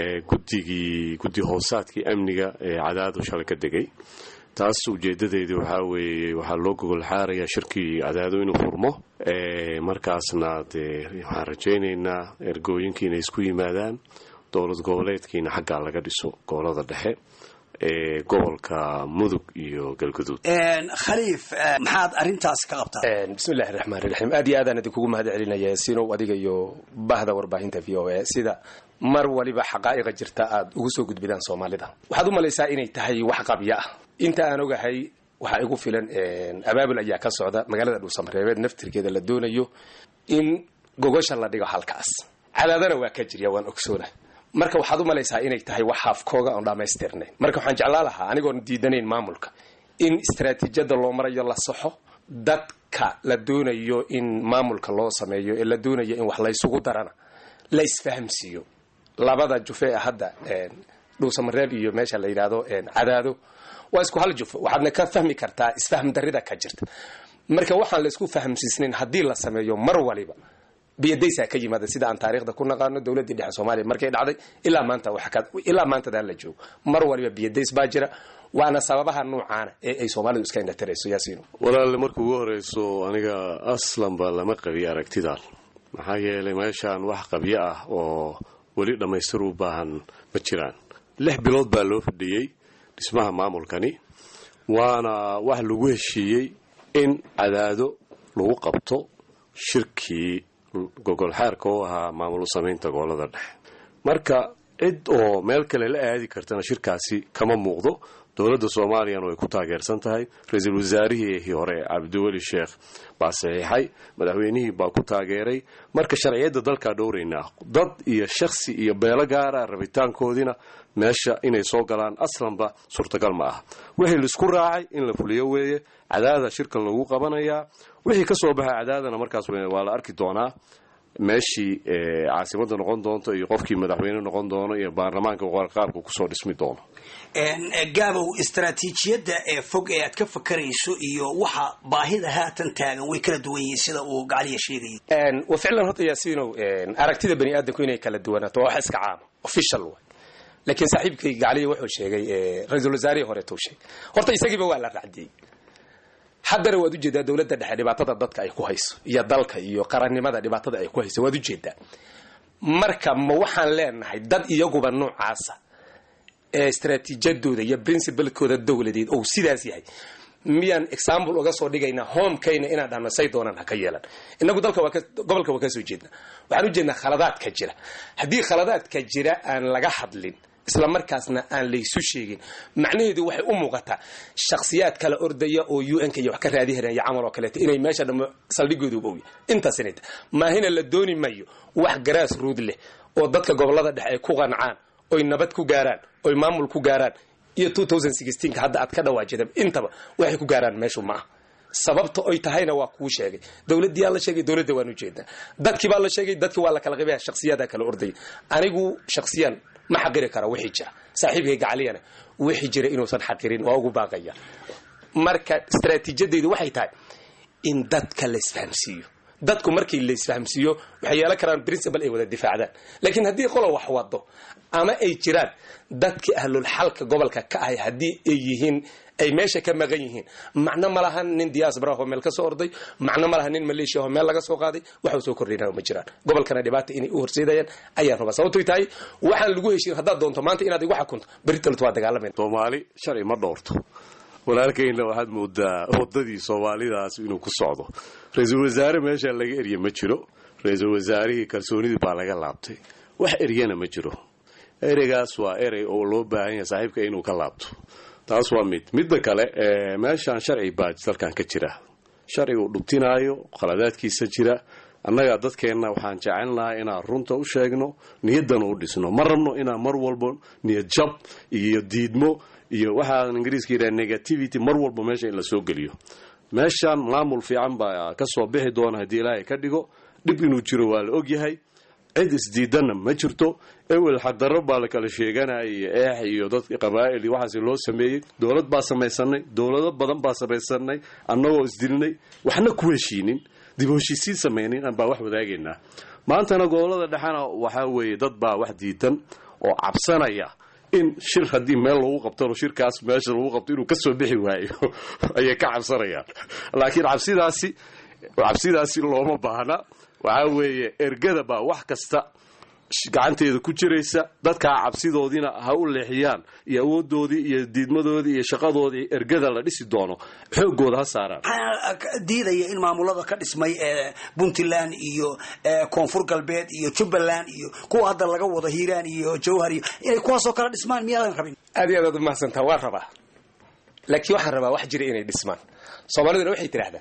guddigii guddi hoosaadkii amniga ee cadaadu shalay ka degay taas ujeedadeedi waxaa weeye waxaa loo gogol xaarayaa shirkii cadaado inuu furmo markaasna dee waxaan rajaynaynaa ergooyinkii inay isku yimaadaan dowlad goboleedkiina xaggaa laga dhiso gobolada dhexe ee gobolka mudug iyo galguduud khaliif maxaad arintaas ka qabtaa bismillahi raxmaan raxiim aad iyo aadaan idinkugu mahad celinaya sinow adiga iyo bahda warbaahinta v o a sida mar waliba xaqaa'iqa jirta aad ugu soo gudbidaan soomaalida waxaad u malaysaa inay tahay wax qabya ah inta aan ogahay waxaa igu filan abaabul ayaa ka socda magaalada dhuusamareebeed naftirkeeda la doonayo in gogosha la dhigo halkaas cadaadana waa ka jirya waan ogsoona marka waxaad u malaysaa inay tahay wax haafkooga oon dhammaystirnay marka waxaan jeclaa lahaa anigoon diidanayn maamulka in istaraatiijiyada loo marayo la saxo dadka la doonayo in maamulka loo sameeyo ee la doonayo in wax laysugu darana la isfahamsiiyo labada jufe ee hadda dhuusamareeb iyo meesha la yidhaahdo cadaado waa isku hal jufo waxaadna ka fahmi kartaa isfahm darida ka jirta marka waxaan la isku fahamsiisnayn haddii la sameeyo mar waliba biyadaysaa ka yimaada sida aan taariikhda ku naqaano dowladdii dhexe soomaaliya markay dhacday ilaa maanta ilaa maantadan la joogo mar waliba biyadays baa jira waana sababaha nuucaana ee ay soomaalidu iska indhatirayso yaasiino walaale marka ugu horeyso aniga aslanba lama qabiyo aragtidan maxaa yeelay meeshaan wax qabyo ah oo weli dhammaystir u baahan ma jiraan lix bilood baa loo fadhiyey dhismaha maamulkani waana wax lagu heshiiyey in cadaado lagu qabto shirkii gogol xaarka u ahaa maamul u samaynta gobolada dhexe marka cid oo meel kale la aadi kartana shirkaasi kama muuqdo dowladda soomaaliyana way ku taageersan tahay ra-iisul wasaarihii hore cabdiweli sheekh baa saxiixay madaxweynihii baa ku taageeray marka sharciyadda dalkaa dhowraynaa dad iyo shakhsi iyo beelo gaara rabitaankoodiina meesha inay soo galaan aslanba suurtagal ma aha wixii laisku raacay in la fuliyo weeye cadaada shirkan lagu qabanayaa wixii ka soo baxay cadaadana markaas waa la arki doonaa meeshii caasimada noqon doonto iyo qofkii madaxweyne noqon doono iyo baarlamaanka qaabka kusoo dhismi doono gaabow istaraatiijiyadda ee fog ee aad ka fakarayso iyo waxa baahida haatan taagan way kala duwan yihiin sida uu gacaliya sheegayay wa ficlan horta yaasiinow aragtida bani aadamku inay kala duwanaato waa wax iska caama official way laakiin saaxiibkay gacaliya wuxuu sheegay ra-iisul wasaarihii horeetuu sheegay horta isagiiba waa la racdiyey haddana waad ujeedaa dowladda dhexe dhibaatada dadka ay ku hayso iyo dalka iyo qarannimada dhibaatada ay ku hayso waad ujeedaa marka ma waxaan leenahay dad iyaguba noocaasa ee istaraatiijiyadooda iyo princibalkooda dowladeed ou sidaas yahay miyaan example uga soo dhigaynaa homekayna inaan dhahno say doonaan ha ka yeelan inagu dalka waa gobolka waa ka soo jeednaa waxaan ujeednaa khaladaadka jira haddii khaladaadka jira aan laga hadlin isla markaasna aan laysu sheegin macnaheedu waxay u muuqataa shakhsiyaad kala ordaya oo u n k iyo wax ka raadihanaya camal oo kaleeto inay meesha dhamo saldhigoodu owy intaas inay tahay maahina la dooni mayo wax garaas ruud leh oo dadka gobolada dhexe ay ku qancaan oy nabad ku gaaraan oy maamul ku gaaraan iyo ka hadda aad ka dhawaajida intaba waxay ku gaaraan meeshu ma ah sababta oy tahayna waa kuu sheegay dowladdiyaa la sheegay dowladda waan ujeedaa dadkii baa la sheegay dadkii waa la kala qibaya shakhsiyadaa kala ordaya anigu shakhsiyan ma xaqiri kara wixii jira saaxiibkay gacaliyana wixii jira inuusan xaqirin waa ugu baaqaya marka istaraatiijiyadeydu waxay tahay in dadka la isfahamsiiyo dadku markii la isfahamsiiyo waxay yeelan karaan principal ay wada difaacdaan laakiin haddii qolo wax wado ama ay jiraan dadkii ahlul xalka gobolka ka ahay haddii ay yihiin ay meesha ka maqan yihiin macno ma lahan nin diaspora oo meel ka soo orday macno ma lahan nin maleeshiya oo meel laga soo qaaday waxuu soo kordhinaa ma jiraan gobolkana dhibaata inay u horseedayaan ayaan rabaa sababtoy tahay waxaan lagu heshiin haddaad doonto maanta inaad igu xakunto beritalut waa dagaalamayn soomaali sharci ma dhowrto walaalkayna waxaad moodaa wadadii soomaalidaas inuu ku socdo ra-iisul wasaare meesha laga erye ma jiro ra-iisul wasaarihii kalsoonidii baa laga laabtay wax eryana ma jiro ereygaas waa erey oo loo baahan yahay saaxiibka inuu ka laabto taas waa mid midda kale meeshaan sharci baa dalkan ka jira sharciga uu dhubtinaayo khaladaadkiisa jira annaga dadkeenna waxaan jecelnahay inaan runta u sheegno niyaddana u dhisno ma rabno inaan mar walba niyad jab iyo diidmo iyo waxaan ingiriiska yidhaha negativity mar walba meesha in la soo geliyo meeshaan maamul fiican baa ka soo bixi doona haddii ilaahay ka dhigo dhib inuu jiro waa la ogyahay cid isdiidanna ma jirto ewel xaqdarro baa la kala sheeganaya iyo eex iyo dad qabaa'il iyo waxaas loo sameeyey dowlad baa samaysanay dowlado badan baa samaysanay annagoo isdilnay waxna ku heshiinin dib u heshiisiin samaynin baa wax wadaagaynaa maantana gobolada dhexena waxaa weeye dad baa wax diidan oo cabsanaya in shir haddii meel lagu qabtano shirkaas meesha lagu qabto inuu kasoo bixi waayo ayay ka cabsanayaan laakiin cabsidaasi cabsidaasi looma baahna waxaa weeye ergada baa wax kasta gacanteeda ku jiraysa dadkaa cabsidoodiina ha u leexiyaan iyo awoodoodii iyo diidmadoodii iyo shaqadoodii ergada la dhisi doono xoogooda ha saaraan waxaa diidaya in maamulada ka dhismay ee puntland iyo ee koonfur galbeed iyo jubbaland iyo kuwa hadda laga wado hiiraan iyo jawhar iyo inay kuwaasoo kala dhismaan miyaadan rabin aad iyo aad aad umahadsantaa waan rabaa laakiin waxaan rabaa wax jira inay dhismaan soomaaliduna waxay tidhaahdaa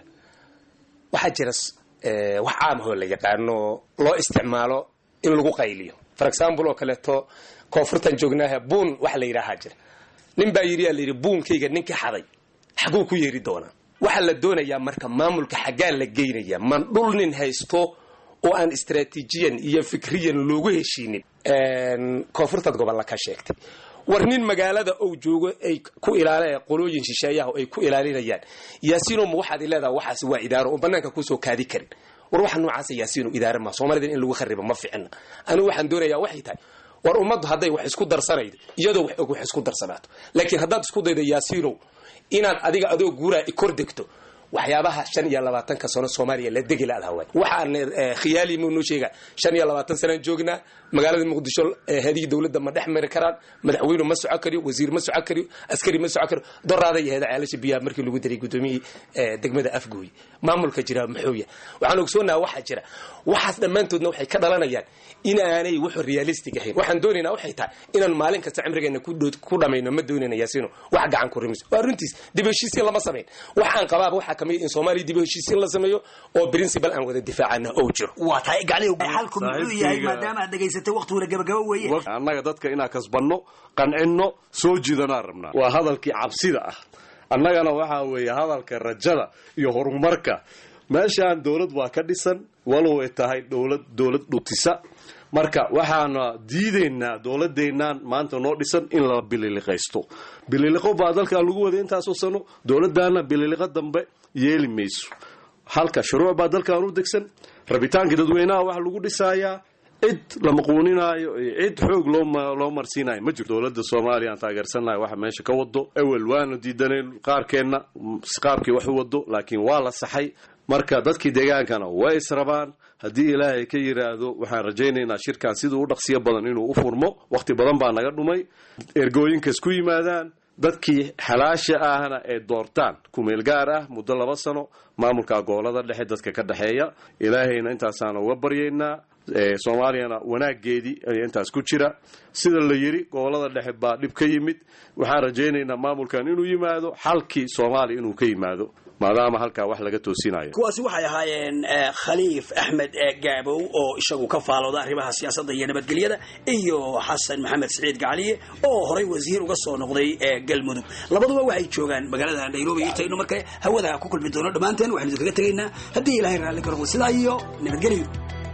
waxaa jira eh, wax caamahoo la yaqaano loo isticmaalo in lagu qayliyo for example oo kaleeto koonfurtan joognaaha buun wax la yidhaahaa jira nin baa yidhi aa la yidhi buunkayga ninkii xaday xaguu ku yeeri doonaa waxaa la doonayaa marka maamulka xaggaa la geynaya man dhul nin haysto oo aan istraatiijiyan iyo fikriyan loogu heshiinin koonfurtaad gobolla ka sheegtay war nin magaalada ou joogo ay ku ilaala qolooyin shisheeyaha oo ay ku ilaalinayaan yaasiino ma waxaad leedaha waxaas waa idaaro oo banaanka kusoo kaadi karin war waxa noocaasa yaasiino idaare ma soomaalida in lagu kharibo ma ficina anigu waxaan doonayaa waxay tahay war ummaddu hadday wax isku darsanaydo iyadoo wax og wax isku darsanaato laakiin haddaad isku daydo yaasiinow inaad adiga adoo guuraa kor degto waxyaabaha shan iyo labaatanka sano soomaaliya la degi laadaha waay waxaan khiyaali muu noo sheega shan iyo labaatan sanaan joognaa magaalada muqdisho hadii dowladda ma dhex mari karaan madaxweyne ma soco kariyo wasiir ma soco kariyo askari ma soco kariyo doraada iyo heeda ceelasha biyaha markii lagu daray gudoomiyihii degmada afgooy maamulka jira muxuu yahay waxaan ogsoonaha waxaa jira waxaas dhammaantoodna waxay ka dhalanayaan inaanay wuxuu realistic ahayn waxaan doonaynaa waxay tahay inaan maalin kasta cimrigeena ku dhow- ku dhamayno ma doonayna yaasiino wax gacan ku rimis waa runtiis dib u heshiisiin lama samayn waxaan qabaaba waxaa kamid in soomaaliya dib u heshiisiin la sameeyo oo principal aan wada difaacana oo jiro waa tahay gacliyow xalku muxuu yahay Saaxiibkayga- maadaama aad dhegaysatay waqtiguna gabagaba weeye annaga dadka inaan kasbanno qancinno soo jiidanaan rabnaa waa hadalkii cabsida ah annagana waxaa weeye hadalka rajada iyo horumarka meeshaan dowlad waa ka dhisan walow ay tahay dowlad dowlad dhutisa marka waxaana diidaynaa dowladdeennaan maanta noo dhisan in la bililiqaysto bililiqo baa dalkan lagu waday intaasoo sano dowladdaana bililiqo dambe yeeli mayso halka shuruuc baa dalkan u degsan rabitaankii dadweynaha waxa lagu dhisayaa cid la maquuninaayo iyo cid xoog loo ma- loo marsiinayo ma jirto dowladda soomaaliya aan taageersannahay waxa meesha ka wado ewel waanu diidanayn qaarkeenna m- qaabkii wax u wado laakiin waa la saxay marka dadkii deegaankana way israbaan haddii ilaahay ka yidhaahdo waxaan rajaynaynaa shirkan siduu u dhaqsiyo badan inuu u furmo wakhti badan baa naga dhumay ergooyinkas ku yimaadaan dadkii xalaasha ahna ay doortaan kumeel gaar ah muddo laba sano maamulka gobolada dhexe dadka ka dhexeeya ilaahayna intaasaan uga baryaynaa ee, soomaaliyana wanaageedii ayaa intaas ku jira sida la yidhi gobolada dhexe baa dhib ka yimid waxaan rajaynaynaa maamulkan inuu yimaado xalkii soomaaliya inuu ka yimaado maadaama halkaa wax laga toosinayo kuwaasi waxay ahaayeen eh, khaliif axmed eh, gaabow oo isagu ka faalooda arrimaha siyaasadda iyo nabadgelyada iyo xasan maxamed siciid gacaliye oo horay wasiir uga soo noqday ee galmudug labaduba waxay joogaan magaalada nairobi intaynu marka hawada ku kulmi doono dhammaanteen waxaynu idinkaga tegaynaa haddii ilaahay raalli ka noqdo sidaa iyo nabadgelyo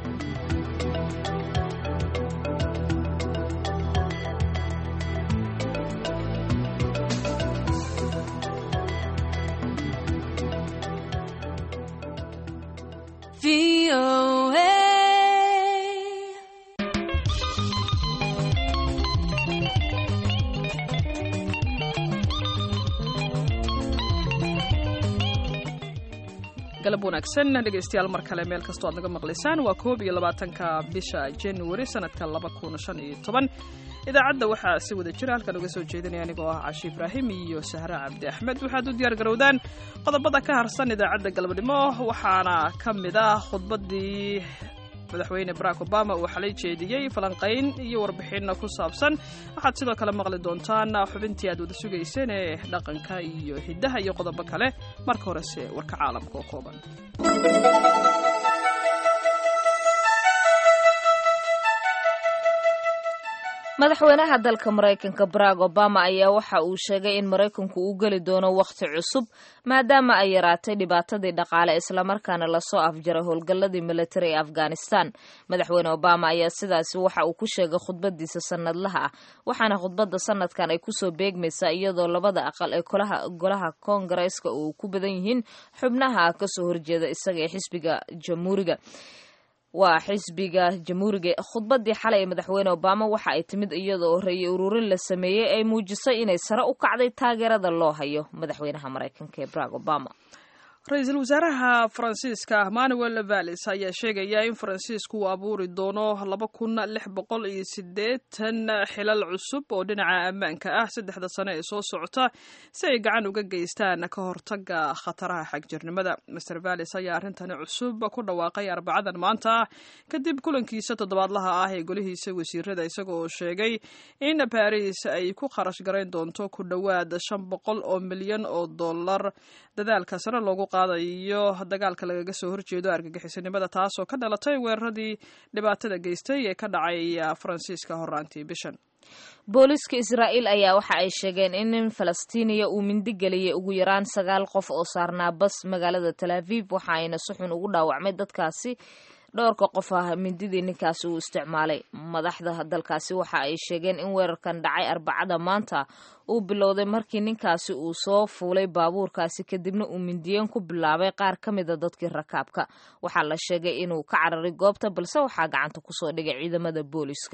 galab wanaagsan dhegaystayaal mar kale meel kastoo aad naga maqlaysaan waa koob iyo labaatanka bisha january sanadka laba kun shan iyo toban idaacadda waxaa si wada jira halkan uga soo jeedinaya anigoo ah cashi ibraahim iyo sahre cabdi axmed waxaad u diyaar garowdaan qodobada ka harsan idaacadda galabnimo waxaana ka mid ah khudbadii madaxweyne barack obama uu xalay jeediyey falanqayn iyo warbixinna ku saabsan waxaad sidoo kale maqli doontaan xubintii aad wada sugayseen ee dhaqanka iyo hiddaha iyo qodobo kale marka horese warka caalamka oo kooban madaxweynaha dalka maraykanka barack obama ayaa waxa uu sheegay in maraykanku uu geli doono wakhti cusub maadaama ay yaraatay dhibaatadii dhaqaale islamarkaana lasoo afjaray howlgalladii militari ee afghanistan madaxweyne obama ayaa sidaasi waxa uu ku sheegay khudbadiisa sanadlaha ah waxaana khudbadda sanadkan ay kusoo beegmaysaa iyadoo labada aqal ee golaha koongareeska uu ku badan yihiin xubnaha kasoo horjeeda isaga ee xisbiga jamhuuriga waa xisbiga jamhuuriga khudbadii xalay ee madaxweyne obama waxa ay timid iyadoo ra'yi ururin la sameeyey ay muujisay inay sare u kacday taageerada loo hayo madaxweynaha maraykanka ee barack obama ra-iisul wasaaraha faransiiska manuel vallis ayaa sheegaya in faransiisku uu abuuri doono laba kun lix boqol iyo sideetan xilal cusub oo dhinaca ammaanka ah saddexda sano ee soo socota si ay gacan uga geystaan ka hortaga khataraha xagjirnimada master vallis ayaa arrintani cusub ku dhawaaqay arbacadan maanta kadib kulankiisa toddobaadlaha ah ee golihiisa wasiirada isaga oo sheegay in baris ay ku kharash garayn doonto ku dhowaad shan boqol oo milyan oo dollar dadaalka sare loogu qaadayo dagaalka lagaga soo horjeedo argagixisanimada taasoo ka dhalatay weeraradii dhibaatada geystay ee ka dhacay faransiiska horaantii bishan booliiska israa'iil ayaa waxa ay sheegeen in nin falastiiniya uu mindi geliyay ugu yaraan sagaal qof oo saarnaa bas magaalada tal aviv waxa ayna si xun ugu dhaawacmay dadkaasi dhowrka qof ah mindidii ninkaasi uu isticmaalay madaxda dalkaasi waxa ay sheegeen in weerarkan dhacay arbacada maanta uu bilowday markii ninkaasi uu soo fuulay baabuurkaasi kadibna uu mindiyeen ku bilaabay qaar ka mida dadkii rakaabka waxaa la sheegay inuu ka cararay goobta balse waxaa gacanta kusoo dhigay ciidamada booliiska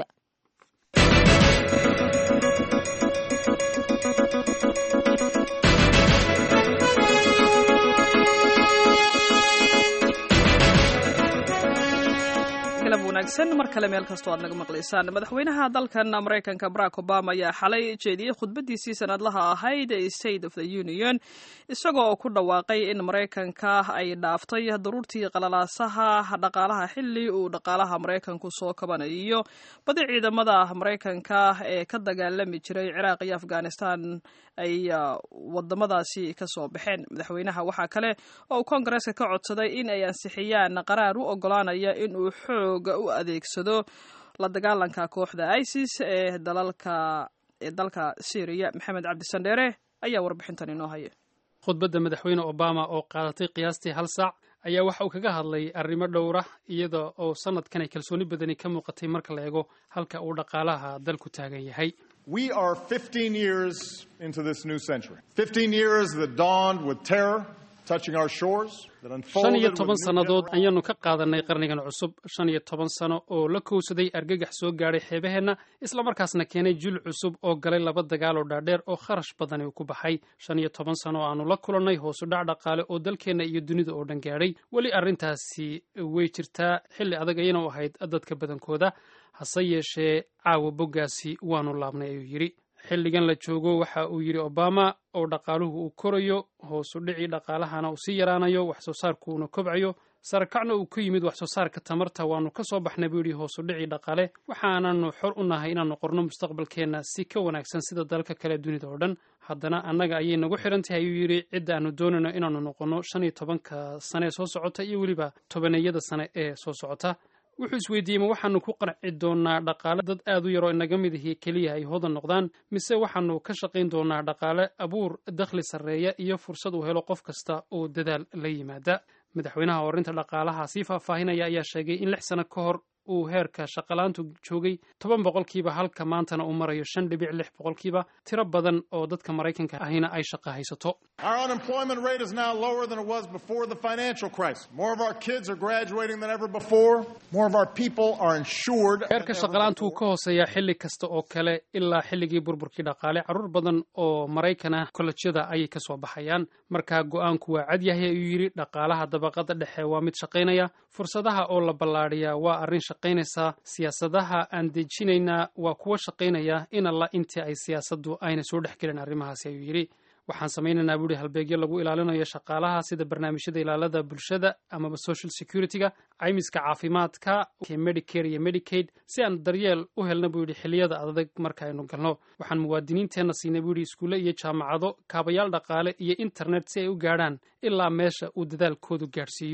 wanaagsan mar kale meel kastoo aad naga maqlaysaan madaxweynaha dalkan maraykanka barack obama ayaa xalay jeediyey khudbadiisii sanadlaha ahayd ee state of the union isagoo ku dhawaaqay in maraykanka ay dhaaftay daruurtii qalalaasaha dhaqaalaha xili uu dhaqaalaha maraykanku soo kabanayo badi ciidamada maraykanka ee ka dagaalami jiray ciraaq iyo afghanistan ay wadamadaasi kasoo baxeen madaxweynaha waxaa kale oo uu koongareeska ka codsaday in ay ansixiyaan qaraar u ogolaanaya in uu xooga u adeegsado la dagaalanka kooxda isis ee dalalka ee dalka syriya maxamed cabdisandheere ayaa warbixintan inoo haya khudbadda madaxweyne obama oo qaadatay qiyaastii hal saac ayaa waxa uu kaga hadlay arrimo dhowra iyada oo sanadkan ay kalsooni badani ka muuqatay marka la eego halka uu dhaqaalaha dalku taagan yahay We are 15 years into this new century. 15 years that dawned with terror touching our shores, that shan iyo unfolded toban with new sannadood ayaanu ka qaadanay qarnigan cusub shan iyo toban sano oo la kowsaday argagax soo gaadhay xeebaheenna islamarkaasna keenay jil cusub oo galay laba dagaal oo dhaadheer oo kharash badani uu ku baxay shan iyo toban sano oo aanu la kulannay hoosu dhac dhaqaale oo dalkeenna iyo dunida oo dhan gaadhay weli arrintaasi way jirtaa xilli adag ayana u ahayd dadka badankooda hase yeeshee caawa boggaasi waanu laabnay ayuu yidhi xilligan la joogo waxa uu yidhi obama oo dhaqaaluhu uu korayo hoosu dhicii dhaqaalahana uu sii yaraanayo wax soo saarkuuna kobcayo sarakacna uu ku yimid wax soo saarka tamarta waanu ka soo baxnay buu yidhi hoosu dhicii dhaqaale waxaananu xor u nahay inaanu qorno mustaqbalkeenna si ka wanaagsan sida dalka kale dunida oo dhan haddana annaga ayay nagu xiran tahay ayuu yidhi cidda aanu doonayno inaanu noqonno shan iyo tobanka sane ee soo socota iyo weliba tobaneeyada sane ee soo socota wuxuu isweydiiyey ma waxaanu ku qanci doonaa dhaqaale dad aad u yaroo inaga mid ihi keliya ay hodan noqdaan mise waxaanu ka shaqayn doonaa dhaqaale abuur dakhli sarreeya iyo fursad uu helo qof kasta oo dadaal la yimaada madaxweynaha horinta dhaqaalaha sii faahfaahinaya ayaa sheegay in lix sano ka hor uu heerka shaqalaantu joogay toban boqolkiiba halka maantana uu marayo shan dhibic lix boqolkiiba tiro badan oo dadka maraykanka ahina ay shaqa haysato Our unemployment rate is now lower than it was before the financial crisis. More of our kids are graduating than ever before. More of our people are insured. than heerka ever shaqalaantu wuu ka hooseeyaa xilli kasta oo kale ilaa xilligii burburkii dhaqaale carruur badan oo maraykan ah kollejyada ayay ka soo baxayaan markaa go-aanku waa cad yahay ayuu yidhi dhaqaalaha dabaqada dhexe waa mid shaqaynaya fursadaha oo la ballaadhiyaa waa arrin shaqaynaysa siyaasadaha aan dejinaynaa waa kuwa shaqaynaya in alla intii ay siyaasaddu ayna soo dhex gelin arrimahaasi ayuu yidhi waxaan samaynaynaa buuhi halbeegyo lagu ilaalinayo shaqaalaha sida barnaamijyada ilaalada bulshada amaba social security-ga caymiska caafimaadka medicare iyo medicaid si aan daryeel u helna buu yidhi xilliyada adag marka aynu galno waxaan muwaadiniinteenna siinay buu yidhi iskuulle iyo jaamacado kaabayaal dhaqaale iyo internet si ay u gaadhaan ilaa meesha uu dadaalkoodu gaadhsiiyo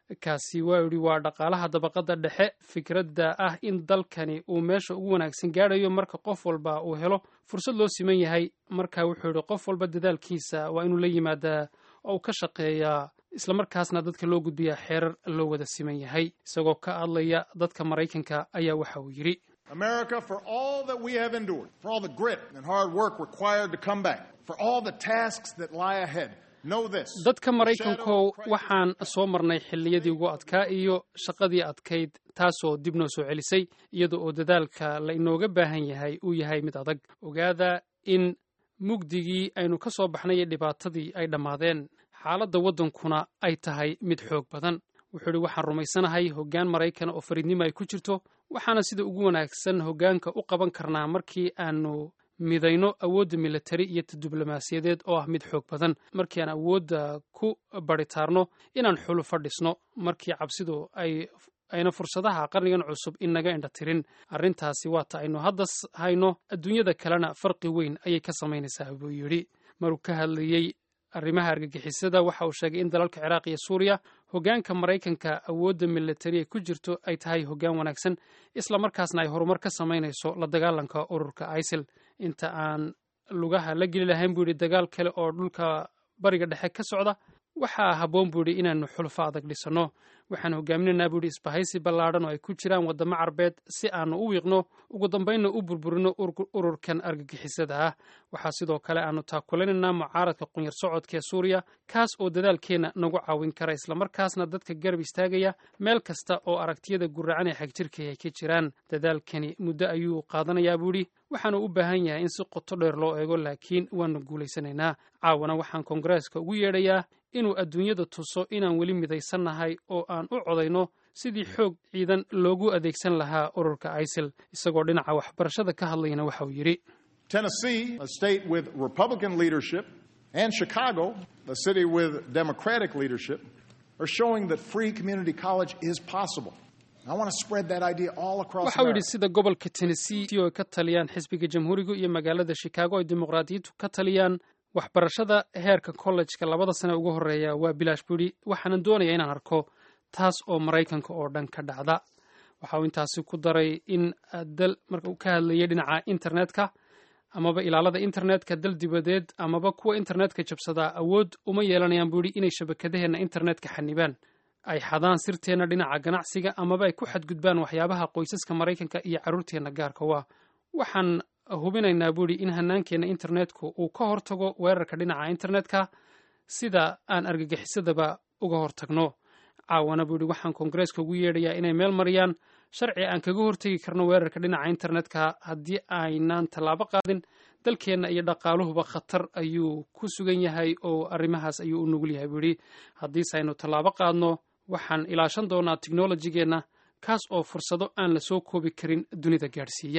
kaasi waa yidhi waa dhaqaalaha dabaqadda dhexe fikradda ah in dalkani uu meesha ugu wanaagsan gaadhayo marka qof walba uu helo fursad loo siman yahay marka wuxuu yidhi qof walba dadaalkiisa waa inuu la yimaadaa oo uu ka shaqeeyaa islamarkaasna dadka loo gudbiyaa xeerar loo wada siman yahay isagoo ka hadlaya dadka maraykanka ayaa waxa uu yidhi America, for all that we have endured, for all the grit and hard work required to come back, for all the tasks that lie ahead, know this. dadka maraykankow waxaan soo marnay xilliyadii ugu adkaa iyo shaqadii adkayd taasoo dib noo soo celisay iyada oo dadaalka la inooga baahan yahay uu yahay mid adag ogaada in mugdigii aynu ka soo baxnay iyo dhibaatadii ay dhammaadeen xaaladda waddankuna ay tahay mid xoog badan wuxuu idhi waxaan rumaysanahay hoggaan maraykan oo fariidnimo ay ku jirto waxaana sida ugu wanaagsan hoggaanka u qaban karnaa markii aanu midayno awoodda militari iyo ta diblomaasiyadeed oo ah mid xoog badan markii aan awoodda ku baritaarno inaan xulu fadhisno markii cabsidu ay ayna fursadaha qarnigan cusub inaga indha tirin arrintaasi waata aynu hadda hayno adduunyada kalena farqi weyn ayay ka samaynaysaa buu yidhi maruu ka hadlayey arrimaha argagixisada waxa uu sheegay in dalalka ciraaq iyo suuriya hoggaanka maraykanka awoodda militari ay ku jirto ay tahay hoggaan wanaagsan islamarkaasna ay horumar ka samaynayso la dagaalanka ururka isil inta aan lugaha la geli lahayn buu yidhi dagaal kale oo dhulka bariga dhexe ka socda waxaa habboon buu yidhi inaannu xulfo adag dhisanno waxaan hogaaminaynaa buu yidhi isbahaysi ballaadhan oo ay ku jiraan waddamo carbeed si aannu u wiiqno ugu dambaynna u burburino ururkan argagixisada ah waxaa sidoo kale aannu taakulaynanaa mucaaradka qunyar socodka ee suuriya kaas oo dadaalkeenna nagu caawin kara islamarkaasna dadka garab istaagaya meel kasta oo aragtiyada guracan ee xagjirkay ay ka jiraan dadaalkani muddo ayuu qaadanayaa buu yidhi waxaanu u baahan yahay in si qoto dheer loo eego laakiin waannu guulaysanaynaa caawana waxaan koongareeska ugu yeedhayaa inuu adduunyada tuso inaan weli midaysannahay oo aan u codayno sidii xoog ciidan loogu adeegsan lahaa ururka isil isagoo dhinaca waxbarashada ka hadlayana waxa uu yidhi Tennessee, a state with Republican leadership, and Chicago, a city with Democratic leadership, are showing that free community college is possible. I want to spread that idea all across waxa uu yidhi America. sida gobolka tennessee oo ay ka taliyaan xisbiga jamhuuriga iyo magaalada chicago ay dimuqraadiyiintu ka taliyaan waxbarashada heerka kollejka labada sane ugu horeeya waa bilaash buu yidhi waxaanan doonayaa inaan arko taas oo maraykanka oo dhan ka dhacda waxa uu intaasi ku daray in dal marka uu ka hadlayay dhinaca internetka amaba ilaalada internetka dal dibadeed amaba kuwa internetka jabsadaa awood uma yeelanayaan buu yidhi inay shabakadaheenna internetka xanibaan ay xadaan sirteenna dhinaca ganacsiga amaba ay ku xadgudbaan waxyaabaha qoysaska maraykanka iyo carruurteenna gaarka waa waxaan hubinaynaa buu yidhi in hanaankeenna internetku uu ka hortago weerarka dhinaca internetka sida aan argagixisadaba uga hortagno caawana buu yidhi waxaan koongareeska ugu yeedhayaa inay meel mariyaan sharci aan kaga hortegi karno weerarka dhinaca internetka haddii aynaan tallaabo qaadin dalkeenna iyo dhaqaaluhuba khatar ayuu ku sugan yahay oo arrimahaas ayuu u nugul yahay buu yidhi haddiise aynu tallaabo qaadno waxaan ilaashan doonaa teknolojigeenna kaas oo fursado aan la soo koobi karin dunida gaadhsiiya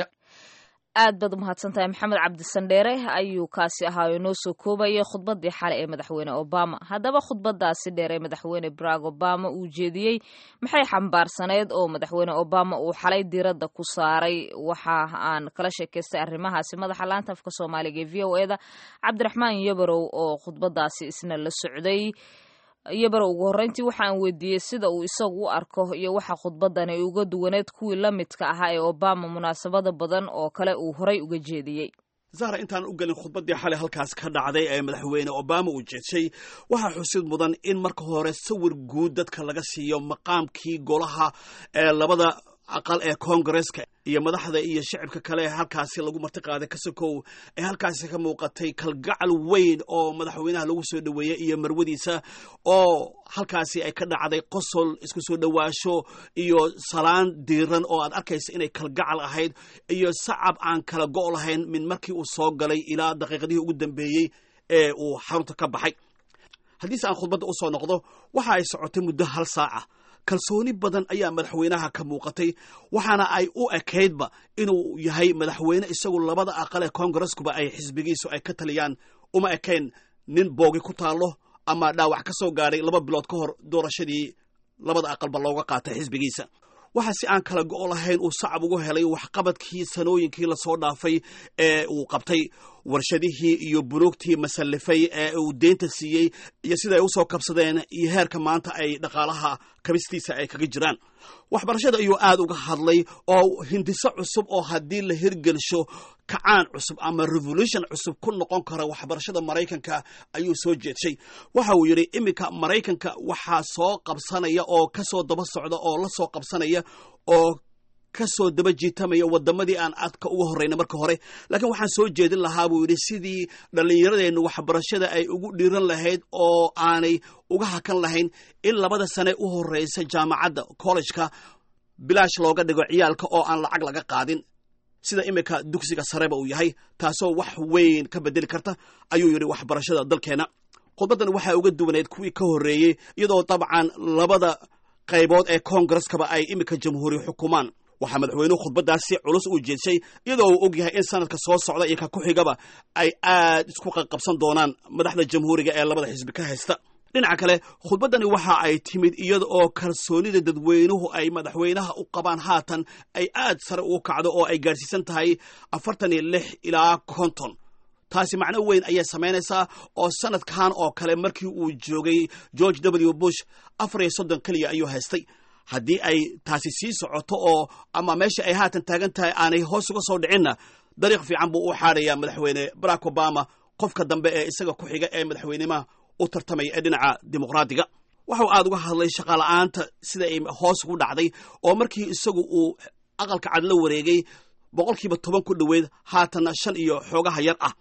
aad baad umahadsan tahay maxamed cabdisandheere ayuu kaasi ahaa oo inoo soo koobayay khudbadii xale ee madaxweyne obama haddaba khudbadaasi dheer ee madaxweyne barack obama uu jeediyey maxay xambaarsaneyd oo madaxweyne obama uu xalay diiradda ku saaray waxa aan kala sheekaystay arrimahaasi madaxa laanta afka soomaaliga ee v o e da cabdiraxmaan yabarow oo khudbadaasi isna la socday iyobarow ugu horreyntii waxaan weydiiyey sida uu isagu u arko iyo waxa khudbadan ay uga duwaneed kuwii la midka ahaa ee obama munaasabada badan oo kale uu horay uga jeediyey zahra intaan u gelin khudbaddii xalay halkaas ka dhacday ee madaxweyne obama uu jeedshay waxaa xusid mudan in marka hore sawir guud dadka laga siiyo maqaamkii golaha ee labada aqal ee koongareska iyo madaxda iyo shicibka kale ee halkaasi lagu martiqaaday kasakow ee halkaasi ka muuqatay kalgacal weyn oo madaxweynaha lagu soo dhoweeyey iyo marwadiisa oo halkaasi ay ka dhacday qosol isku soo dhowaasho iyo salaan diiran oo aad arkaysa inay kalgacal ahayd iyo sacab aan kala go' lahayn min markii uu soo galay ilaa daqiiqadihii ugu dambeeyey ee uu xarunta ka baxay haddiise aan khudbadda u soo noqdo waxa ay socotay muddo hal saaca kalsooni badan ayaa madaxweynaha ka muuqatay waxaana ay u ekaydba inuu yahay madaxweyne isagu labada aqal ee koongareskuba ay xisbigiisu ay ka taliyaan uma ekayn nin boogi ku taallo ama dhaawac ka soo gaadhay laba bilood ka hor doorashadii labada aqalba looga qaatay xisbigiisa waxa si aan kala go' lahayn uu sacab ugu helay waxqabadkii sanooyinkii lasoo dhaafay ee uu qabtay warshadihii iyo bunuugtii masallifay ee uu deynta siiyey iyo sida ay u soo kabsadeen iyo heerka maanta ay dhaqaalaha kabistiisa ay kaga jiraan waxbarashada ayuu aad uga hadlay oo hindiso cusub oo haddii la hirgelsho kacaan cusub ama revolution cusub ku noqon kara waxbarashada maraykanka ayuu soo jeedshay waxa uu yidhi iminka maraykanka waxaa soo qabsanaya oo ka soo daba socda oo la soo qabsanaya oo kasoo daba jiitamaya wadamadii aan adka uga horreyna marka hore laakiin waxaan soo jeedin lahaa buu yidhi sidii dhallinyaradeennu waxbarashada ay ugu dhiiran lahayd oo aanay uga hakan lahayn in labada sane u horreysa jaamacadda kollejka bilaash looga dhigo ciyaalka oo aan lacag laga qaadin sida iminka dugsiga sareba uu yahay taasoo wax weyn ka bedeli karta ayuu yidhi waxbarashada dalkeenna khudbaddan waxaa uga duwaneyd kuwii ka horreeyey iyadoo dabcan labada qaybood ee koongareskaba ay iminka jamhuuri xukumaan waxaa madaxweynuhu khudbaddaasi culus uu jeedshay iyadoo uu og yahay in sanadka soo socda iyo ka ku xigaba ay aad isku qaqabsan doonaan madaxda jamhuuriga ee labada xisbi ka haysta dhinaca kale khudbaddani waxa ay timid iyada oo kalsoonida dadweynuhu ay madaxweynaha u qabaan haatan ay aad sare ugu kacdo oo ay gaadhsiisan tahay afartan iyo lix ilaa konton taasi macno weyn ayay samaynaysaa oo sanadkan oo kale markii uu joogay george w bush afar iyo soddon keliya ayuu haystay haddii ay taasi sii socoto oo ama meesha ay haatan taagan tahay aanay hoos uga soo dhicinna dariiq fiican buu u xaadhayaa madaxweyne barack obama qofka dambe ee isaga ku xiga ee madaxweynimaha u tartamaya ee dhinaca dimuqraadiga waxau aad uga hadlay shaqaala'aanta sida ay hoos ugu dhacday oo markii isagu uu aqalka cad la wareegay boqolkiiba toban ku dhoweyd haatanna shan iyo xoogaha yar ah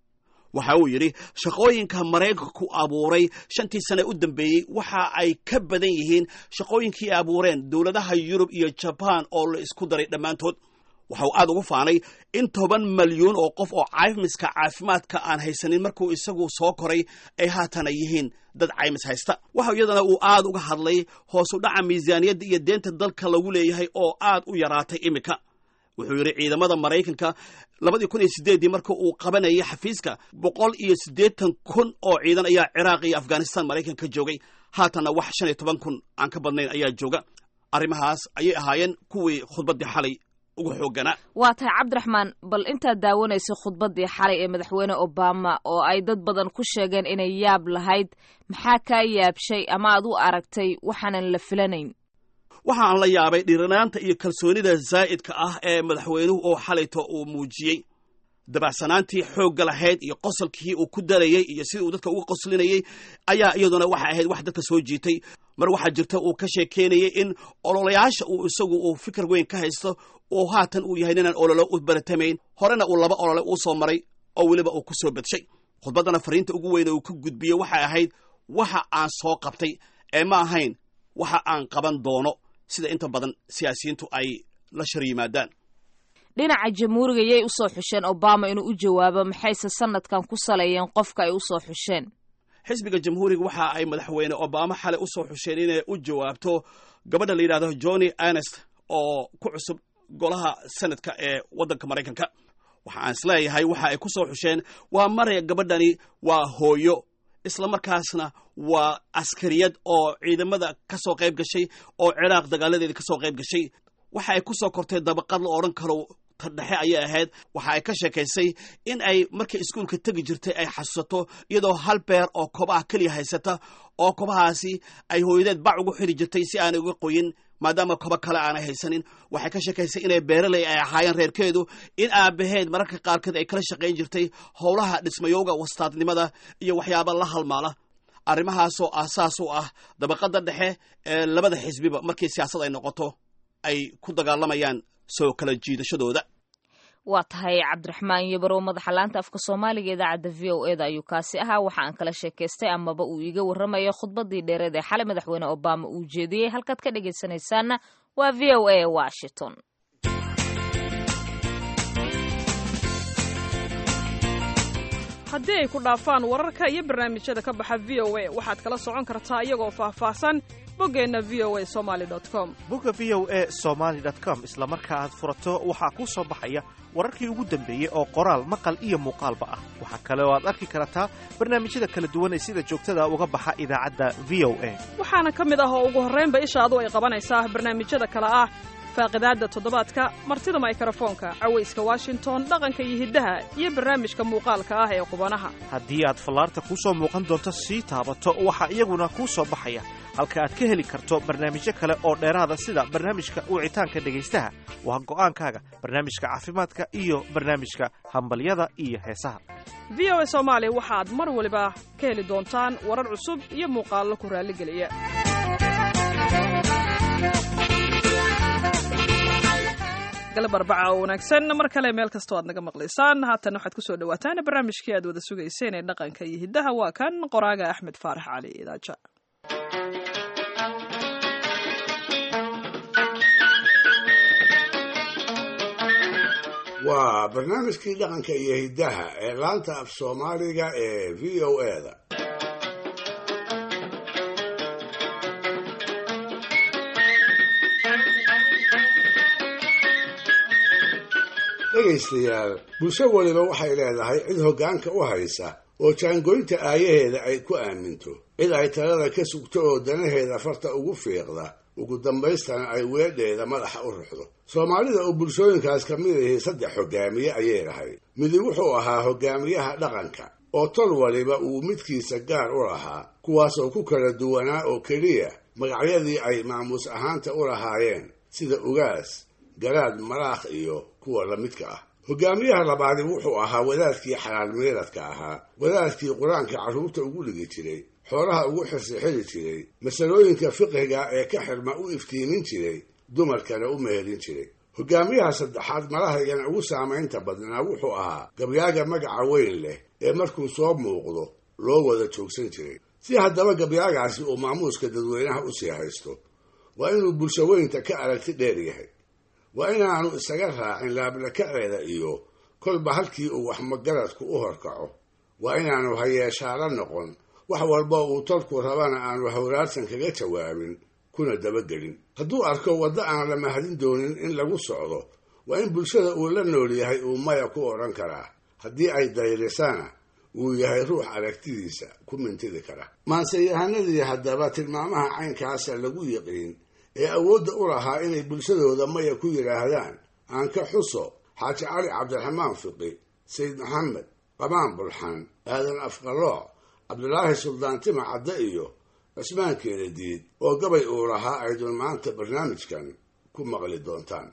waxa uu yidhi shaqooyinka maraykanku abuuray shantii sane u dambeeyey waxa ay ka badan yihiin shaqooyinkii ay abuureen dowladaha yurub iyo jabaan oo la isku daray dhammaantood waxau aad ugu faanay in toban malyuun oo qof oo caymiska caafimaadka aan haysanin markuu isagu soo koray ay haatana yihiin dad caymis haysta waxa iyadana uu aad uga hadlay hoosu dhaca miisaaniyadda iyo deenta dalka lagu leeyahay oo aad u yaraatay iminka wuxuu yidhi ciidamada maraykanka labadii kun iyo sideeddii marka uu qabanayay xafiiska boqol iyo siddeetan kun oo ciidan ayaa ciraaq iyo afghanistan maraykanka joogay haatanna wax shan iyo toban kun aan ka badnayn ayaa jooga arrimahaas ayay ahaayeen kuwii khudbaddii xalay ugu xoogganaa waa tahay cabdiraxmaan bal intaad daawanaysay khudbaddii xalay ee madaxweyne obama oo ay dad badan ku sheegeen inay yaab lahayd maxaa kaa yaabshay ama aad u aragtay waxaanan la filanayn waxa aan la yaabay dhiranaanta iyo kalsoonida zaa'idka ah ee madaxweynuhu oo xalayto uu muujiyey dabacsanaantii xoogga lahayd iyo qosolkii uu ku darayey iyo sidii uu dadka uga qoslinayey ayaa iyaduna waxay ahayd wax dadka soo jiitay mar waxaa jirta uu ka sheekeynayay in ololayaasha uu isagu uu fikir weyn ka haysto oo haatan uu yahay ninaan ololo u baratamayn horena uu laba olole uu soo maray oo weliba uu ku soo badshay khudbaddana fariinta ugu weyne uu ka gudbiyey waxay ahayd waxa aan soo qabtay ee ma ahayn waxa aan qaban doono sida inta badan siyaasiyiintu ay la shar yimaadaan dhinaca jamhuuriga yay u soo xusheen obama inuu u jawaabo maxayse sanadkan ku saleeyeen qofka ay u soo xusheen xisbiga jamhuuriga waxa ay madaxweyne obama xalay u soo xusheen inay u jawaabto gabadha la yidhahdo johnny ernest oo ku cusub golaha sanadka ee waddanka maraykanka waxa aan isleeyahay waxa ay ku soo xusheen waa maraya gabadhani waa hooyo isla markaasna waa askariyad oo ciidamada ka soo qayb gashay oo ciraaq dagaaladeeda ka soo qayb gashay waxa ay ku soo kortay dabaqad la odhan karo ta dhexe ayay ahayd waxa ay ka sheekaysay in ay markay iskuulka tegi jirtay ay xasuusato iyadoo hal beer oo kobaha keliya haysata oo kobahaasi ay hooyadeed bac ugu xiri jirtay si aanay uga qoyin maadaama kobo kale aanay haysanin waxay ka sheekaysay inay beeraley ay ahaayeen reerkeedu in aabaheed mararka qaarkeed ay kala shaqayn jirtay howlaha dhismayowga wastaadnimada iyo waxyaaba la halmaala arrimahaasoo aasaas u ah dabaqadda dhexe ee labada xisbiba markii siyaasad ay noqoto ay ku dagaalamayaan soo kala jiidashadooda waa tahay cabdiraxmaan yabarow madaxa laanta afka soomaaliga idaacadda v o eda ayuu kaasi ahaa waxa aan kala sheekaystay amaba uu iiga warramayo khudbaddii dheereed ee xalay madaxweyne obama uu jeediyey halkaad ka dhegaysanaysaanna waa v o a washington haddii ay ku dhaafaan wararka iyo barnaamijyada ka baxa v o a waxaad kala socon kartaa iyagoo faahfaahsan boggeenna v o a somali com bogga v o a somaali com isla marka aad furato waxaa kuu soo baxaya wararkii ugu dambeeyey oo qoraal maqal iyo muuqaalba ah waxaa kale oo aad arki kartaa barnaamijyada kala duwan ee sida joogtada uga baxa idaacadda v o a waxaana ka mid ah oo ugu horraynba ishaadu ay qabanaysaa barnaamijyada kale ah faaqidaadda toddobaadka martida maykrofoonka cawayska washington dhaqanka iyo hiddaha iyo barnaamijka muuqaalka ah ee qubanaha haddii aad fallaarta kuu soo muuqan doonto sii taabato waxaa iyaguna kuu soo baxaya halka aad ka heli karto barnaamijyo kale oo dheeraada sida barnaamijka wicitaanka dhegaystaha waa go'aankaaga barnaamijka caafimaadka iyo barnaamijka hambalyada iyo heesaha v o a soomaali waxaad mar waliba ka heli doontaan warar cusub iyo muuqaallo ku raalligeliya galab arbaca oo wanaagsan mar kale meel kastoo aad naga maqlaysaan haatan waxaad ku soo dhawaataan barnaamijkii aad wada sugayseen ee dhaqanka iyo hiddaha waa kan qoraaga axmed faarax cali idaaja waa barnaamijkii dhaqanka iyo hiddaha ee laanta af soomaaliga ee v o eda dhegaystayaal bulsho waliba waxay leedahay cid hoggaanka u haysa oo jaangoynta aayaheeda ay ku aaminto cid ay talada ka sugto oo danaheeda farta ugu fiiqda ugu dambaystana ay weedheeda madaxa u ruxdo soomaalida oo bulshooyinkaas ka mid ahi saddex hoggaamiye ayay lahayd midi wuxuu ahaa hoggaamiyaha dhaqanka oo tol waliba uu midkiisa gaar u lahaa kuwaasoo ku kala duwanaa oo keliya magacyadii ay maamuus ahaanta u lahaayeen sida ugaas garaad malaakh iyo kuwa la midka ah hoggaamiyaha labaadi wuxuu ahaa wadaadkii xalaal miiradka ahaa wadaadkii qur-aanka carruurta ugu dhigi jiray xoolaha ugu xirsixiri jiray masalooyinka fiqiga ee ka xirma u iftiimin jiray dumarkana u mehelin jiray hoggaamiyaha saddexaad malahaygana ugu saamaynta badnaa wuxuu ahaa gabyaaga magaca weyn leh ee markuu soo muuqdo loo wada joogsan jiray si haddaba gabyaagaasi uu maamuuska dadweynaha usii haysto waa inuu bulsho weynta ka aragti dheer yahay waa inaanu isaga raacin laablakaceeda iyo kolba halkii uu waxmagaradku u horkaco waa inaanu hayeeshaala noqon wax walba uu tolku rabana aanu hawraarsan kaga jawaabin kuna dabagelin hadduu arko waddo aan la mahadin doonin in lagu socdo waa in bulshada uu la nool yahay uu maya ku odhan karaa haddii ay dayrisana uu yahay ruux aragtidiisa ku mintidi kara maanseyahanadii haddaba tilmaamaha caynkaasa lagu yiqiin ee awoodda u lahaa inay bulshadooda maya ku yidhaahdaan aan ka xuso xaaji cali cabdiraxmaan fiqi sayid maxamed qamaan bulxan aadan afqalooc cabdulaahi suldaan tima cadde iyo cismaan keenadiid oo gabay uu lahaa aydun maanta barnaamijkan ku maqli doontaan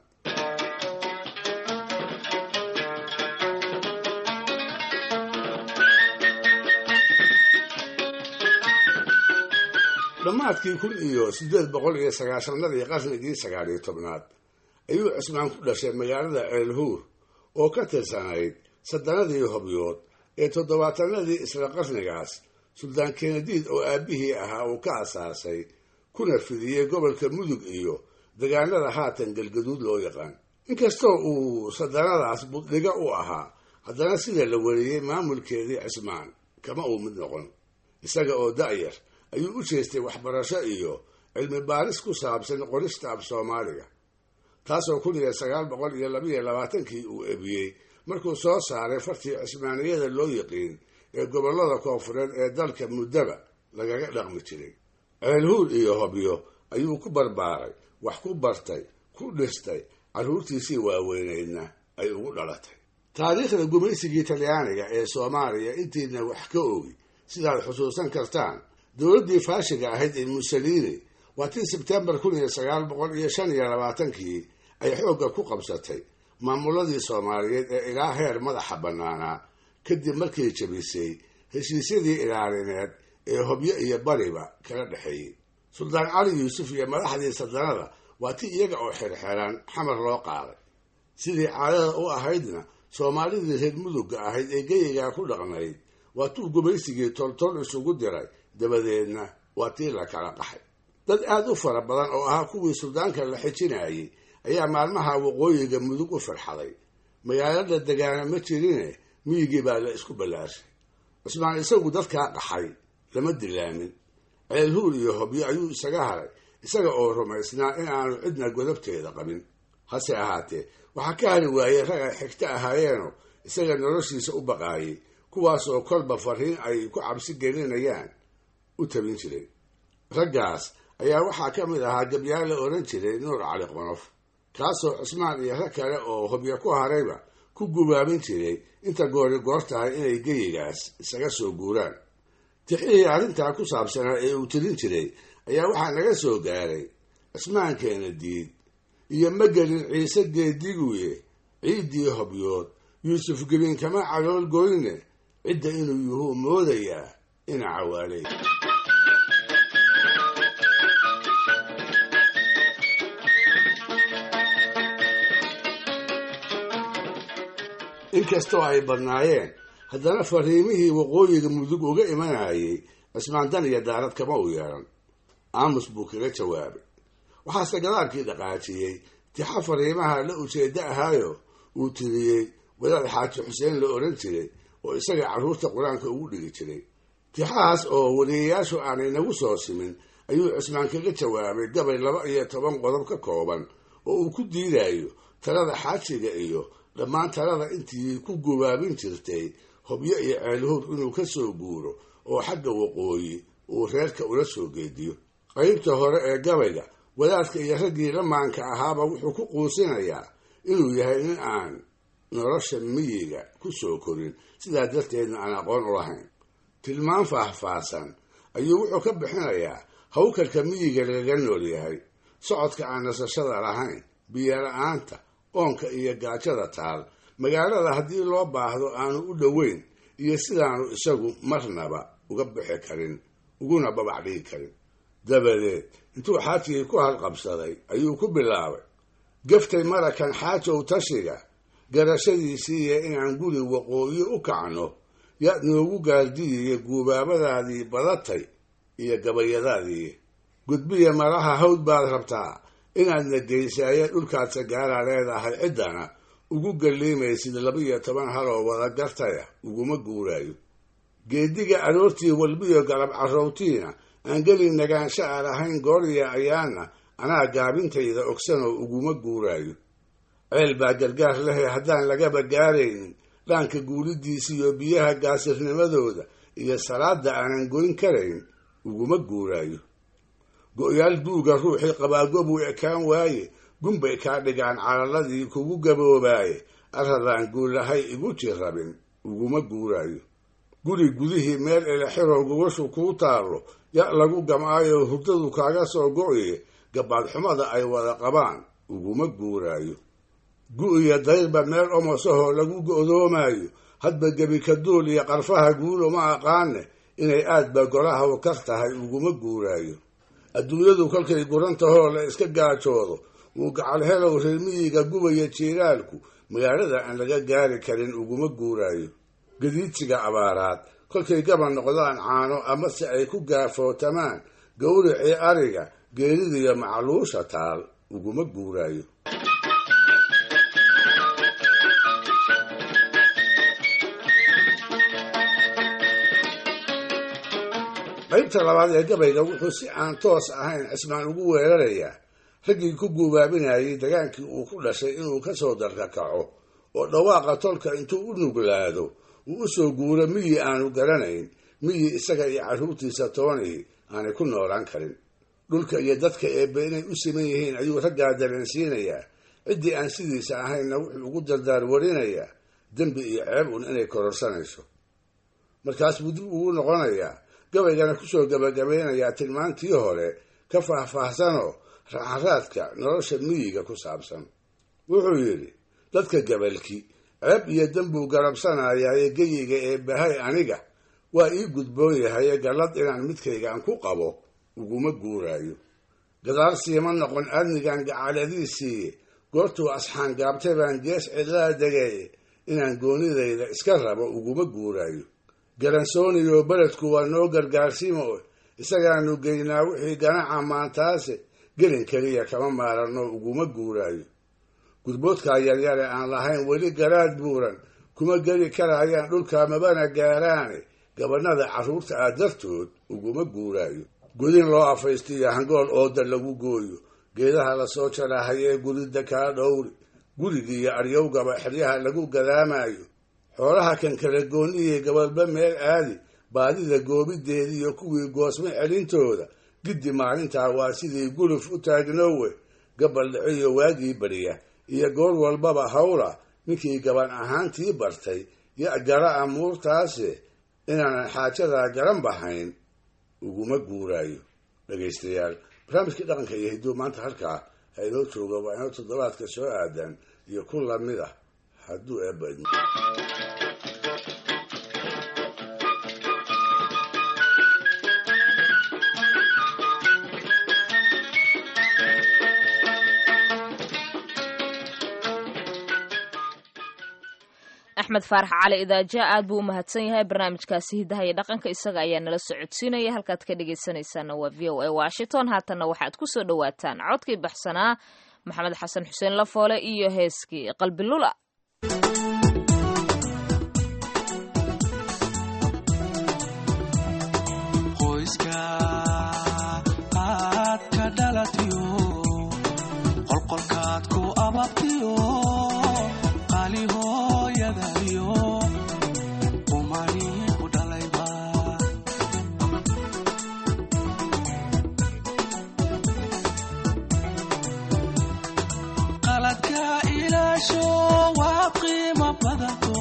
dhammaadkii kun iyo siddeed boqol iyo sagaashanadii qarnigii sagaal iyo tobnaad ayuu cismaan ku dhashay magaalada ceelhuur oo ka tirsanayd saddanadii hobyood ee toddobaatanadii isla qarnigaas suldaan kenadiid oo aabbihii ahaa uu ka asaasay kuna fidiyey gobolka mudug iyo degaanada haatan galgaduud loo yaqaan inkastoo uu saddanadaas buddhiga u ahaa haddana sida la wariyey maamulkeedii cismaan kama uu mid noqon isaga oo da'yar ayuu u jeestay waxbarasho iyo cilmi baaris ku saabsan qorista af soomaaliga taasoo kun iyo sagaal boqol iyo labiyo labaatankii uu ebiyey markuu soo saaray fartii cismaaniyada loo yiqiin ee gobollada koonfureed ee dalka muddaba lagaga dhaqmi jiray ceelhuur iyo hobyo ayuu ku barbaaray wax ku bartay ku dhistay carruurtiisii waaweyneydna ay ugu dhalatay taariikhda gumaysigii talyaaniga ee soomaaliya intiina wax ka ogi sidaad xusuusan kartaan dowladdii faashiga ahayd ee mussolini waa tii sebtembar kun iyo sagaal boqol iyo shan iyo labaatankii ay xoogga ku qabsatay maamuladii soomaaliyeed ee ilaa heer madaxa bannaanaa kadib markay jabisay heshiisyadii ilaalineed ee hobyo iyo bariba kala dhexeeyey suldaan cali yuusuf iyo madaxdii sadanada waa ti iyaga oo xirxiran xamar loo qaaday sidii caadada u ahaydna soomaalidii reer mudugga ahayd ee geyigaa ku dhaqnayd waa tuu gumaysigii toltol isugu diray dabadeedna waa tii la kala qaxay dad aad u fara badan oo ahaa kuwii suldaanka la xijinayay ayaa maalmaha waqooyiga mudug u farxaday magaalada degaana ma jirine miyigii baa la isku ballaashay cismaan isagu dadkaa qaxay lama dilaamin ceelhuur iyo hobyo ayuu isaga haray isaga oo rumaysnaa in aanu cidna godabteeda qabin hase ahaatee waxaa ka hari waayey rag ay xigto ahaayeenoo isaga noloshiisa u baqaayay kuwaas oo kolba fariin ay ku cabsi gelinayaan u tabin jiray raggaas ayaa waxaa ka mid ahaa gabyaal la odhan jiray nuur cali qonof kaasoo cismaan iyo rag kale oo hobyo ku harayba ku gubaabin jiray inta goori goor tahay inay geyigaas isaga soo guuraan tixihii arrintaa ku saabsanaa ee uu tirin jiray ayaa waxaa naga soo gaaray cismaankeena diid iyo magelin ciise geediguye ciiddii hobyood yuusuf gelin kama calool goyne cidda inuu yuhuu moodayaa ina cawaalay inkastoo ay badnaayeen haddana fariimihii waqooyiga mudug uga imanayay cismaandan iyo daarad kama u yeeran aamus buu kaga jawaabay waxaase gadaalkii dhaqaajiyey tixa fariimaha la ujeeddo ahaayo uu tiriyey wadaad xaaji xuseen la odhan jiray oo isaga carruurta qur-aanka ugu dhigi jiray tixahaas oo weliyayaashu aanay nagu soo simin ayuu cismaan kaga jawaabay gabay laba iyo toban qodob ka kooban oo uu ku diidayo talada xaajiga iyo dhammaan talada intii ku gubaabin jirtay hobyo iyo ceelhuur inuu ka soo guuro oo xagga waqooyi uu reerka ula soo geediyo qaybta hore ee gabayga wadaadka iyo raggii lamaanka ahaaba wuxuu ku quusinayaa inuu yahay nin aan nolosha miyiga ku soo korin sidaa darteedna aan aqoon u lahayn tilmaan faahfaahsan ayuu wuxuu ka bixinayaa hawkarka miyiga lagaga nool yahay socodka aan nasashada lahayn biyo la-aanta oonka iyo gaajada taal magaalada haddii loo baahdo aanu u dhoweyn iyo sidaanu isagu marnaba uga bixi karin uguna babac dhigi karin dabadeed intuu xaajigii ku halqabsaday ayuu ku bilaabay gaftay marakan xaajow tashiga garashadiisiiya inaan guri waqooyi u kacno yaad noogu gaardiyiyo guubaabadaadii badatay iyo gabayadaadii gudbiya maraha hawd baad rabtaa inaadna geysaaye dhulkaad sagaara leedahay ciddana ugu galliimaysid laba-iyo toban haloo wada gartaya uguma guuraayo geediga aroortii walbiyo galab carrowtiina aan geli nagaansha aan ahayn gooriya ayaana anaa gaabintayda ogsanoo uguma guuraayo ceel baa gargaar lehe haddaan lagaba gaaraynin dhaanka guulidiisiiyo biyaha gaasirnimadooda iyo salaada aanan goyn karayn uguma guuraayo go-yaal duuga ruuxii qabaagobuu ekaan waaye gunbay kaa dhigaan calaladii kugu gaboobaaye arradaan guulahay igu jirrabin uguma guuraayo guri gudihii meel elexiroo gogoshu kuu taallo ya lagu gamaayo hurdadu kaaga soo go-iye gabaad xumada ay wada qabaan uguma guuraayo gu-iyo dayrba meel omosahoo lagu go'doomaayo hadba gebi kaduul iyo qarfaha guulo ma aqaane inay aadba golaha u kar tahay uguma guuraayo adduunyadu kolkay gurantahoo la iska gaajoodo wuu gacal helow reermiyiga gubaya jiiraalku magaalada aan laga gaari karin uguma guuraayo gadiidsiga abaaraad kolkay gaba noqdaan caano amase ay ku gaafootamaan gawricii ariga geeridiyo macluusha taal uguma guuraayo qaybta labaad ee gabayga wuxuu si aan toos ahayn cismaan ugu weerarayaa raggii ku guubaabinayay dagaankii uu ku dhashay inuu ka soo darkakaco oo dhawaaqa tolka intuu u nuglaado uu u soo guuro miyi aanu garanayn miyi isaga iyo carruurtiisa toonii aanay ku noolaan karin dhulka iyo dadka eebbe inay u siman yihiin ayuu raggaa dareensiinayaa ciddii aan sidiisa ahaynna wuxuu ugu dardaar warinayaa dembi iyo ceeb un inay kororsanayso markaas buu dib ugu noqonayaa gabaygana kusoo gabagabeynayaa tilmaantii hore ka faahfaahsanoo raxaraadka nolosha miyiga ku saabsan wuxuu yidhi dadka gabalki ceeb iyo dembuu garabsanayaye geyiga ee bahay aniga waa ii gudboon yahaye gallad inaan midkaygaan ku qabo uguma guuraayo gadaal siima noqon aadnigan gacaladiisiiye goortuu asxaan gaabtay baan gees cidlaa degaye inaan goonidayda iska rabo uguma guuraayo garansooniyo beledku waa noo gargaarsiimo isagaanu geynaa wixii ganaca maantaase gelin keliya kama maaranno uguma guuraayo gudboodkaa yaryare aan lahayn weli garaad buuran kuma geli karayaan dhulka mabana gaaraane gabanada carruurta ah dartood uguma guuraayo godin loo afaystiyo hangool ooda lagu gooyo geedaha lasoo jarahayee gurida kaa dhowri gurigiiyo aryowgaba xeryaha lagu gadaamayo xoolaha kan kala gooniyey gabalba meel aadi baadida goobideediiyo kuwii goosmo celintooda giddi maalintaa waa sidii guluf u taagnoowe gabal dhiciyo waagii beriya iyo goor walbaba hawla ninkii gaban ahaantii bartay ya gara amuurtaasi inaanan xaajadaa garan bahayn uguma guuraayo dhegaystayaal barnaamijkii dhaqanka iyo hidduu maanta halkaa ha inoo jooga waa inoo toddobaadka soo aadan iyo ku lamid ah hadduu eebba idmo axmed faarax cali idaaja aad buu u mahadsan yahay barnaamijkaasi hidaha iyo dhaqanka isaga ayaa nala socodsiinaya halkaad ka dhegaysanaysaana waa v o a washington haatanna waxaad ku soo dhowaataan codkii baxsanaa maxamed xasan xuseen lafoole iyo heeskii qalbilula qoyska aad ka dhalatiyo qolqolkaad ku ababtiyo qali hooyadayo qumani ku dhalayba qaladka ilaasho waa qiimo badanto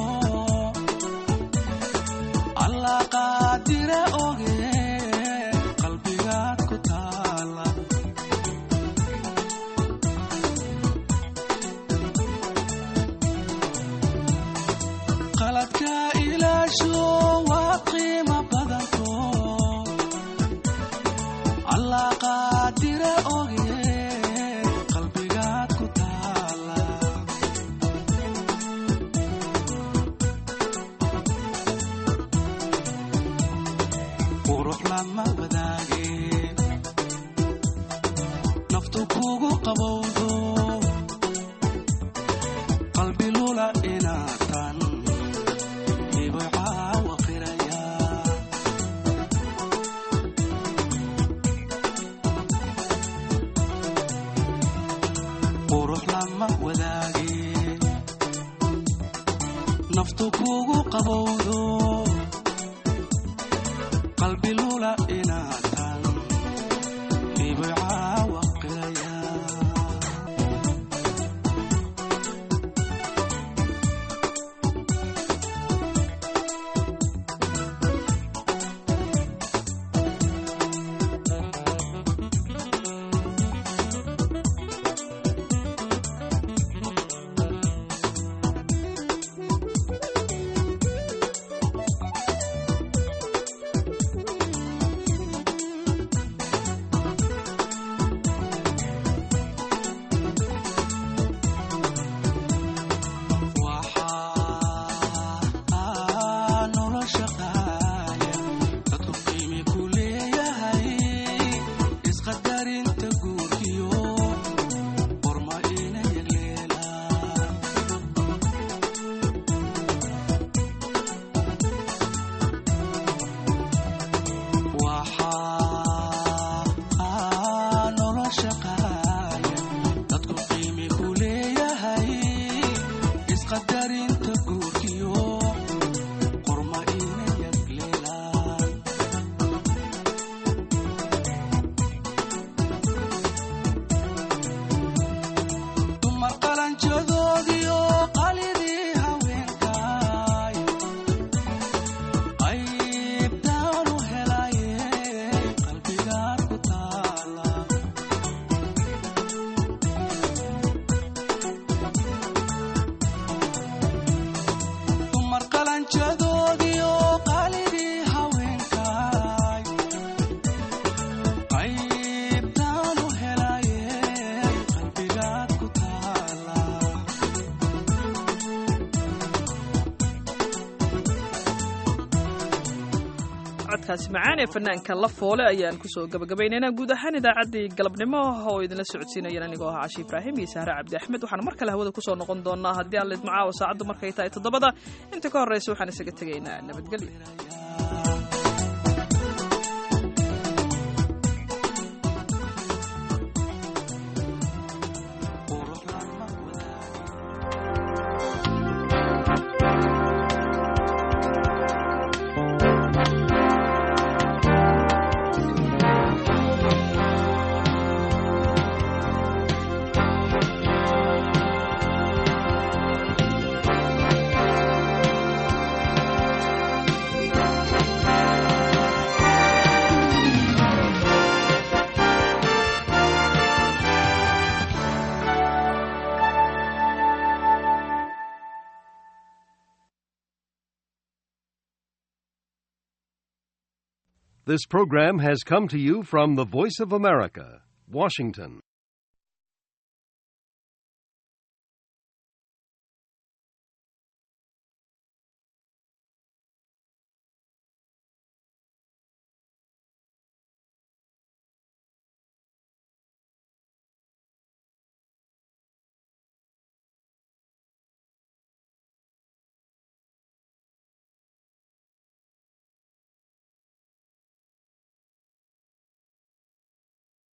allah qaadire oge qalbigaad ku taala qaladka ilaasho waa qiimo badanto allah qaadire oge qalbigaad ku taala qurux lama wadaage naftu kugu qabowdo qalbi lula inaatan ibcaa waqiraya qurux lama wadaage naftu kugu qabowdo qalbi lula inaatan ibcaa waqiraya waxaa nolosha qaaya dadku qiimi ku leeyahay isqadarinta guurkiyo qorma ina yagleelaan waxaa nolosha qaaya dadku qiimi ku leeyahay isqadarinta guurkiyo qorma ina yagleelaan dumar qalanjadoodiyo qalidii haweenkaay qaybtaanu helaye qalbigaad ku taala dumar qalanjadoodiyo qalidii haweenkaay qaybtaanu helaye qalbigaad ku taala codkaasi macaan ee fanaanka la foole ayaan kusoo gabagabaynaynaa guud ahaan idaacaddii galabnimo oo idinla socodsiinayeen anigoo ahaa cashi ibraahim iyo sahre cabdi axmed waxaan mar kale hawada kusoo noqon doonaa haddii aan lidmacaawo saacaddu markay tahay toddobada inta ka horreysa waxaan isaga tegaynaa nabadgelyo This program has come to you from the Voice of America, Washington.